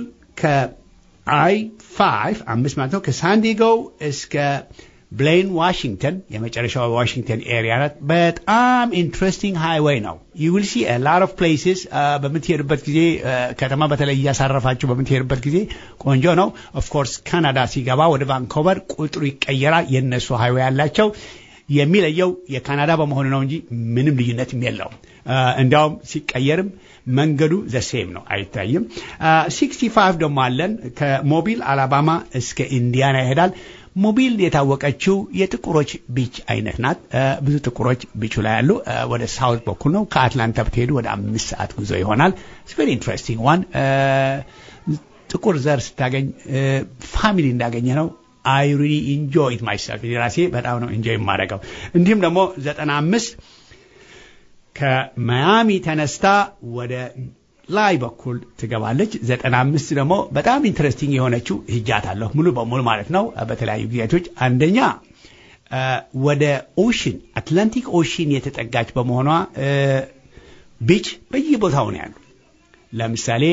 Speaker 1: ከአይ ፋይቭ አምስት ማለት ነው ከሳንዲጎ እስከ ብሌን ዋሽንግተን የመጨረሻው ዋሽንግተን ኤሪያ ናት። በጣም ኢንትረስቲንግ ሃይዌይ ነው። ዩ ዊል ሲ ላር ኦፍ ፕሌስስ በምትሄዱበት ጊዜ አ፣ ከተማ በተለይ እያሳረፋችሁ በምትሄዱበት ጊዜ ቆንጆ ነው። ኦፍኮርስ ካናዳ ሲገባ ወደ ቫንኮቨር ቁጥሩ ይቀየራል። የእነሱ ሃይዌይ ያላቸው የሚለየው የካናዳ በመሆኑ ነው እንጂ ምንም ልዩነትም የለውም። አ፣ እንዲያውም ሲቀየርም መንገዱ ዘሴም ነው፣ አይታይም። ሲክስቲ ፋይቭ ደግሞ አለን ከሞቢል አላባማ እስከ ኢንዲያና ይሄዳል። ሞቢል የታወቀችው የጥቁሮች ቢች አይነት ናት። አ፣ ብዙ ጥቁሮች ቢቹ ላይ ያሉ አ፣ ወደ ሳውት በኩል ነው። ከአትላንታ ብትሄዱ ወደ አምስት ሰዓት ጉዞ ይሆናል። ቨሪ ኢንትረስቲንግ ዋን ጥቁር ዘር ስታገኝ ፋሚሊ እንዳገኘ ነው። አይ ሪሊ ኢንጆይ ኢት ማይሰልፍ ራሴ በጣም ነው ኢንጆይ የማደርገው። እንዲሁም ደግሞ ዘጠና አምስት ከማያሚ ተነስታ ወደ ላይ በኩል ትገባለች። ዘጠና አምስት ደግሞ በጣም ኢንትረስቲንግ የሆነችው ሂጃታለሁ ሙሉ በሙሉ ማለት ነው። በተለያዩ ጊዜያቶች አንደኛ ወደ ኦሽን አትላንቲክ ኦሽን የተጠጋች በመሆኗ ቢች በየቦታው ነው ያሉ። ለምሳሌ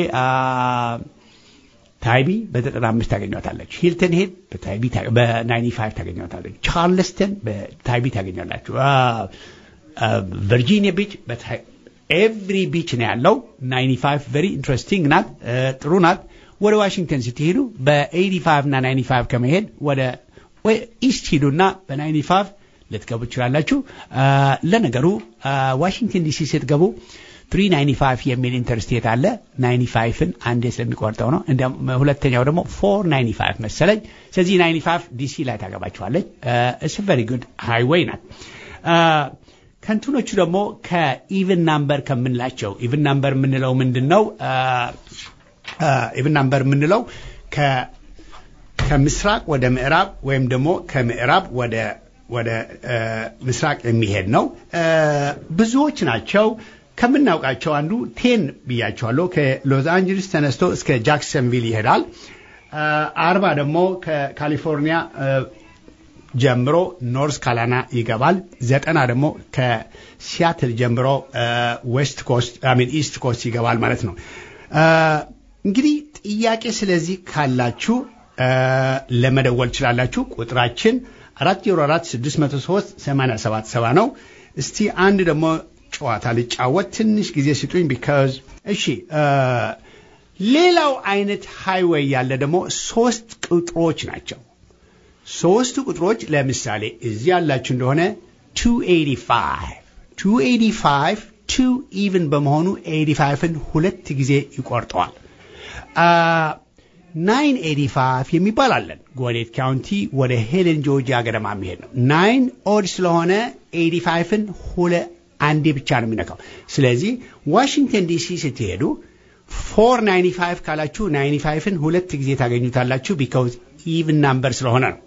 Speaker 1: ታይቢ በዘጠና አምስት ታገኟታለች። ሂልተን ሄድ በታይቢ በናይንቲ ፋይቭ ታገኟታለች። ቻርልስተን በታይቢ ታገኛላችሁ። ቨርጂኒያ ቢች ኤቭሪ ቢች ነው ያለው። ናይንቲ ፋይቭ ቨሪ ኢንትረስቲንግ ናት፣ ጥሩ ናት። ወደ ዋሽንግተን ስትሄዱ በኤይቲ ፋይቭ እና ናይንቲ ፋይቭ ከመሄድ ወደ ኢስት ሂዱና በናይንቲ ፋይቭ ልትገቡ ትችላላችሁ። ለነገሩ ዋሽንግተን ዲሲ ስትገቡ 395 የሚል ኢንተርስቴት አለ። 95ን አንዴ ስለሚቆርጠው ነው። እንደ ሁለተኛው ደግሞ 495 መሰለኝ። ስለዚህ 95 ዲሲ ላይ ታገባችኋለች። እስ ቨሪ ጉድ ሃይዌይ ናት። ከንትኖቹ ደግሞ ከኢቭን ናምበር ከምንላቸው ኢቭን ናምበር የምንለው ምንድን ነው? ኢቭን ናምበር የምንለው ከምስራቅ ወደ ምዕራብ ወይም ደግሞ ከምዕራብ ወደ ወደ ምስራቅ የሚሄድ ነው። ብዙዎች ናቸው። ከምናውቃቸው አንዱ ቴን ብያቸዋለሁ። ከሎስ አንጀለስ ተነስቶ እስከ ጃክሰንቪል ይሄዳል። አርባ ደግሞ ከካሊፎርኒያ ጀምሮ ኖርዝ ካላና ይገባል። ዘጠና ደግሞ ከሲያትል ጀምሮ ዌስት ኮስት ሚን ኢስት ኮስት ይገባል ማለት ነው። እንግዲህ ጥያቄ ስለዚህ ካላችሁ ለመደወል ትችላላችሁ። ቁጥራችን አራት ዜሮ አራት ስድስት መቶ ሶስት ሰማንያ ሰባት ሰባ ነው። እስቲ አንድ ደግሞ ጨዋታ ልጫወት ትንሽ ጊዜ ስጡኝ። ቢካዝ እሺ፣ ሌላው አይነት ሃይዌይ ያለ ደግሞ ሶስት ቁጥሮች ናቸው። ሶስቱ ቁጥሮች ለምሳሌ እዚህ ያላችሁ እንደሆነ 285 285 ቱ ኢቭን በመሆኑ 85ን ሁለት ጊዜ ይቆርጠዋል። 985 የሚባል አለን። ጎዴት ካውንቲ ወደ ሄለን ጆርጂያ ገደማ የሚሄድ ነው። ናይን ኦድ ስለሆነ 85ን ሁለ አንዴ ብቻ ነው የሚነካው። ስለዚህ ዋሽንግተን ዲሲ ስትሄዱ 495 ካላችሁ 95ን ሁለት ጊዜ ታገኙታላችሁ። ቢካውዝ ኢቭን ናምበር ስለሆነ ነው።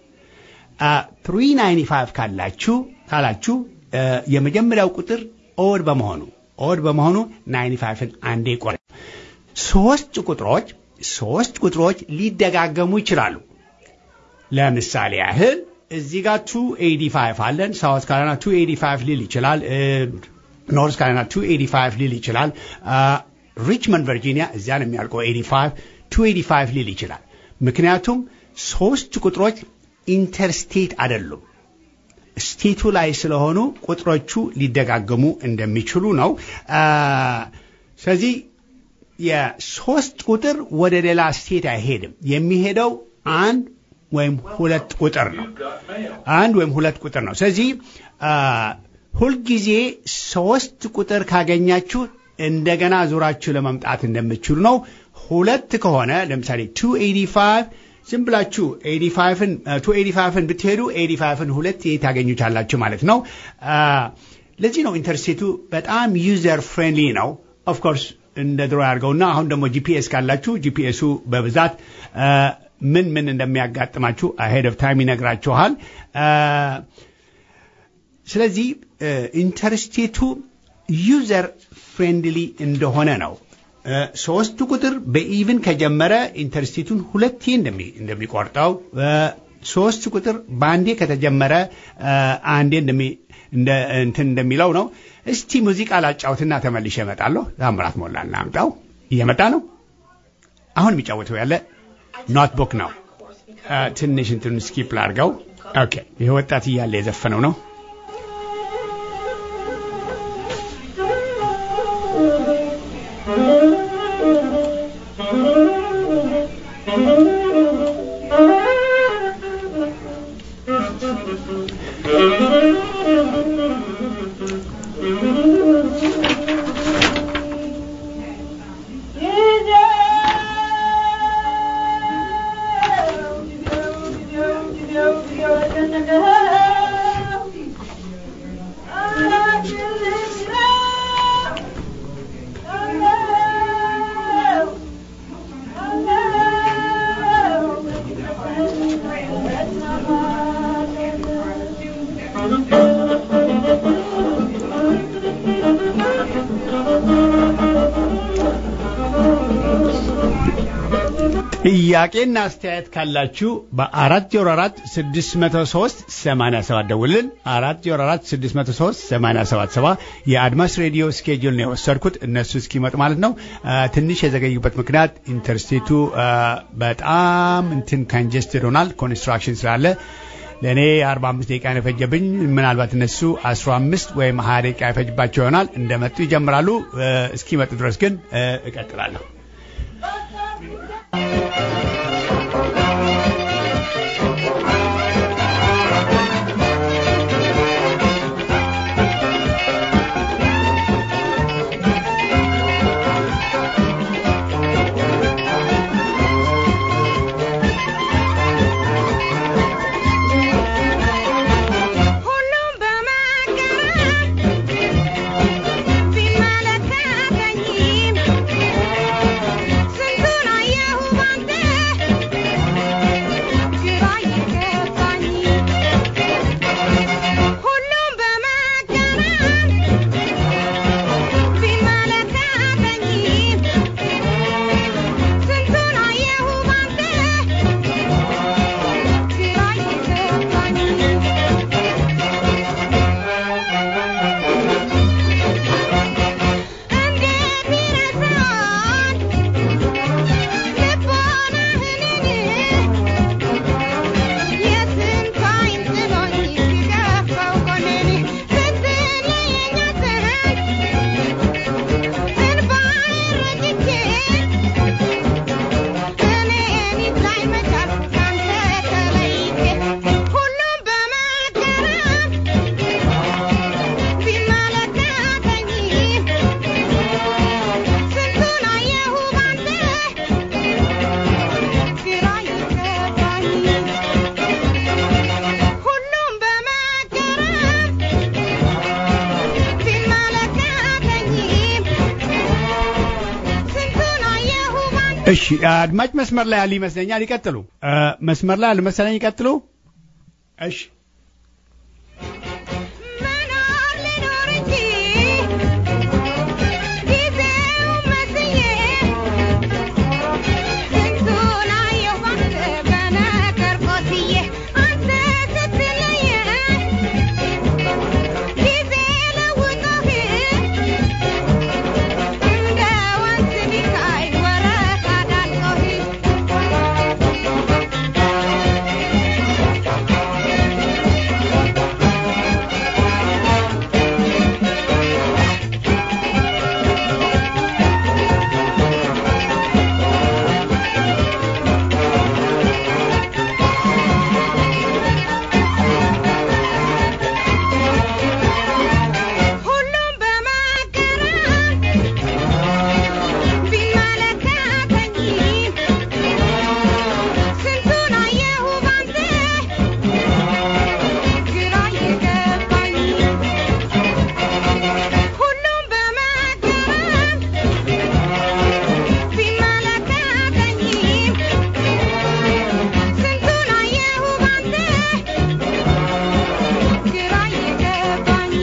Speaker 1: 395 ካላችሁ ካላችሁ የመጀመሪያው ቁጥር ኦድ በመሆኑ ኦድ በመሆኑ 95ን አንዴ ቆረ ሶስት ቁጥሮች ሶስት ቁጥሮች ሊደጋገሙ ይችላሉ። ለምሳሌ ያህል እዚህ ጋር 285 አለን። ሳውት ካሮላይና 285 ሊል ይችላል። ኖርዝ ካሮላይና 285 ሊል ይችላል። ሪችመንድ ቨርጂኒያ እዚያ ነው የሚያልቀው 85 285 ሊል ይችላል። ምክንያቱም ሶስት ቁጥሮች ኢንተርስቴት አይደሉም። ስቴቱ ላይ ስለሆኑ ቁጥሮቹ ሊደጋገሙ እንደሚችሉ ነው። ስለዚህ የሶስት ቁጥር ወደ ሌላ ስቴት አይሄድም። የሚሄደው አንድ ወይም ሁለት ቁጥር ነው። አንድ ወይም ሁለት ቁጥር ነው። ስለዚህ ሁልጊዜ ሶስት ቁጥር ካገኛችሁ እንደገና ዙራችሁ ለመምጣት እንደምትችሉ ነው። ሁለት ከሆነ ለምሳሌ 285 ዝም ብላችሁ 85ን 285ን ብትሄዱ 85ን ሁለት ታገኙታላችሁ ማለት ነው። ለዚህ ነው ኢንተርስቴቱ በጣም ዩዘር ፍሬንድሊ ነው። ኦፍኮርስ እንደ ድሮ ያድርገውና አሁን ደግሞ ጂፒኤስ ካላችሁ ጂፒኤሱ በብዛት ምን ምን እንደሚያጋጥማችሁ አሄድ ኦፍ ታይም ይነግራችኋል። ስለዚህ ኢንተርስቴቱ ዩዘር ፍሬንድሊ እንደሆነ ነው። ሶስቱ ቁጥር በኢቭን ከጀመረ ኢንተርስቴቱን ሁለቴ እንደሚቆርጠው፣ ሶስት ቁጥር በአንዴ ከተጀመረ አንዴ እንትን እንደሚለው ነው። እስቲ ሙዚቃ ላጫውትና ተመልሼ እመጣለሁ። ታምራት ሞላ እናምጣው። እየመጣ ነው። አሁን የሚጫወተው ያለ ኖትቡክ ነው። ትንሽ እንትን ስኪፕ ላድርገው። ኦኬ፣ ይህ ወጣት እያለ የዘፈነው ነው። ጥያቄና አስተያየት ካላችሁ በአራት ዜሮ አራት ስድስት መቶ ሶስት ሰማንያ ሰባት ደውልን። አራት ዜሮ አራት ስድስት መቶ ሶስት ሰማንያ ሰባት ሰባ የአድማስ ሬዲዮ ስኬጁል ነው የወሰድኩት እነሱ እስኪመጡ ማለት ነው። አ፣ ትንሽ የዘገዩበት ምክንያት ኢንተርስቴቱ አ፣ በጣም እንትን ካንጀስትድ ሆናል ኮንስትራክሽን ስላለ ለእኔ 45 ደቂቃ ነው የፈጀብኝ። ምናልባት እነሱ 15 ወይም 20 ደቂቃ ይፈጅባቸው ይሆናል። እንደመጡ ይጀምራሉ። አ፣ እስኪመጡ ድረስ ግን አ፣ እቀጥላለሁ።
Speaker 7: ሁሉም በማገራም ቢመለከተኝም ስንቱን አየሁ ባንተ ግራ ይገባኝ ሁሉም በማገራም ቢመለከተኝም ስንቱን አየሁ ባንተ ግራ ይገባኝ እንዴት ይረሳል ልቦናህን የስንት አይን ጥሎኝ ሲገፋው ጎኔን ስትለየኝ አትህን እንባዬን ረጭቼ እኔን ይታይ መቻል ካንተ ተለይቼ ሁሉም በመገረም ቢመለከተኝም ስንቱን አየሁ ባንተ ግራ ይገባኝ ሁሉም በመገረም ቢመለከተኝም ስንቱን አየሁ ባንተ
Speaker 1: እሺ አድማጭ መስመር ላይ ያሉ ይመስለኛል። ይቀጥሉ። አ፣ መስመር ላይ ያሉ መሰለኝ። ይቀጥሉ። እሺ
Speaker 7: መኖር ልኖር እንጂ ጊዜውን መስዬ ስንቱን አየሁ ባንተ በነገር ቆስዬ አንተ ስትለየኝ ጊዜ ለውጦህ እንደ ወንዝ ቢታይ ወረታ ዳልጦህ ሁሉም በማገራም ቢመለከተኝም ስንቱን አየሁ ባንተ ግራ ይገባኝ ሁሉም በማገራም ቢመለከተኝም ስንቱን አየሁ ባንተ ግራ ይገባኝ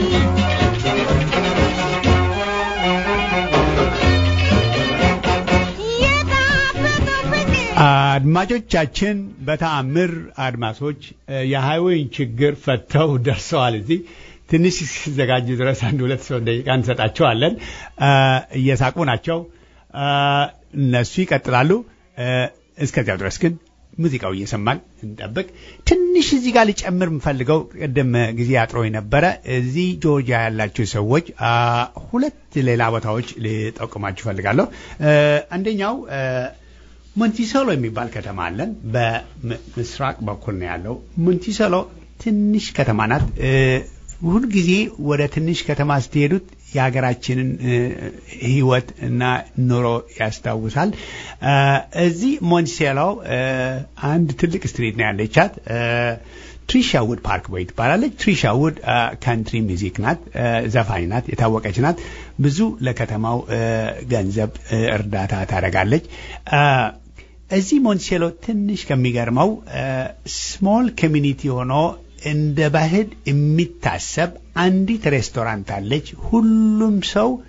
Speaker 7: የጣፈጠው ፍቅር
Speaker 1: አድማጮቻችን በተአምር አድማሶች እ፣ የሃይዌይን ችግር ፈተው ደርሰዋል። እዚህ ትንሽ ሲዘጋጁ ድረስ አንድ ሁለት ሰው ደቂቃ እንሰጣቸዋለን። እ፣ እየሳቁ ናቸው። እ፣ እነሱ ይቀጥላሉ። እ፣ እስከዚያው ድረስ ግን ሙዚቃው እየሰማን እንጠብቅ። ትንሽ እዚህ ጋር ሊጨምር የምፈልገው ቅድም ጊዜ አጥሮ ነበረ። እዚህ ጆርጂያ ያላችሁ ሰዎች አ፣ ሁለት ሌላ ቦታዎች ልጠቁማችሁ እፈልጋለሁ። እ፣ አንደኛው እ፣ ሞንቲሶሎ የሚባል ከተማ አለን። በምስራቅ በኩል ነው ያለው። ሞንቲሶሎ ትንሽ ከተማ ናት። እ፣ ሁልጊዜ ወደ ትንሽ ከተማ ስትሄዱት የሀገራችንን እ፣ ሕይወት እና ኑሮ ያስታውሳል። እ፣ እዚህ ሞንቲሶሎ እ፣ አንድ ትልቅ ስትሪት ነው ያለቻት። እ፣ ትሪሻ ውድ ፓርክ ቦይ ትባላለች። ትሪሻ ውድ ካንትሪ ሚዚክ ናት፣ እ፣ ዘፋኝ ናት፣ የታወቀች ናት። ብዙ ለከተማው እ፣ ገንዘብ እ፣ እርዳታ ታደርጋለች። እ፣ እዚህ ሞንቲሴሎ ትንሽ ከሚገርመው ስሞል ኮሚኒቲ ሆኖ እንደ ባህል የሚታሰብ አንዲት ሬስቶራንት አለች። ሁሉም ሰው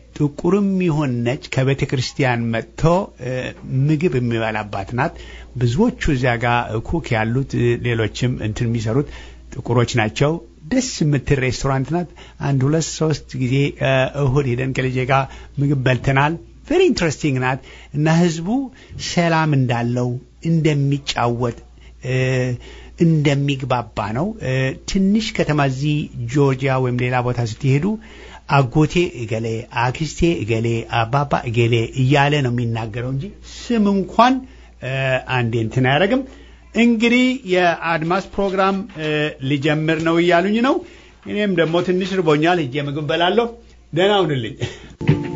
Speaker 1: ጥቁርም ይሁን ነጭ ከቤተ ክርስቲያን መጥቶ እ፣ ምግብ የሚበላባት ናት። ብዙዎቹ እዚያ ጋር ኩክ ያሉት እ፣ ሌሎችም እንትን የሚሰሩት ጥቁሮች ናቸው። ደስ የምትል ሬስቶራንት ናት። አንድ ሁለት ሶስት ጊዜ እ፣ እሁድ ሄደን ከልጄ ጋር ምግብ በልተናል። ቬሪ ኢንትረስቲንግ ናት እና ህዝቡ ሰላም እንዳለው እንደሚጫወት እ፣ እንደሚግባባ ነው። እ፣ ትንሽ ከተማ እዚህ ጆርጂያ ወይም ሌላ ቦታ ስትሄዱ አጎቴ እገሌ፣ አክስቴ እገሌ፣ አባባ እገሌ እያለ ነው የሚናገረው እንጂ ስም እንኳን እ፣ አንዴ እንትን አያደርግም። እንግዲህ የአድማስ ፕሮግራም እ፣ ሊጀምር ነው እያሉኝ ነው። እኔም ደግሞ ትንሽ ርቦኛል፣ ሄጄ ምግብ በላለሁ። ደህና ሁንልኝ።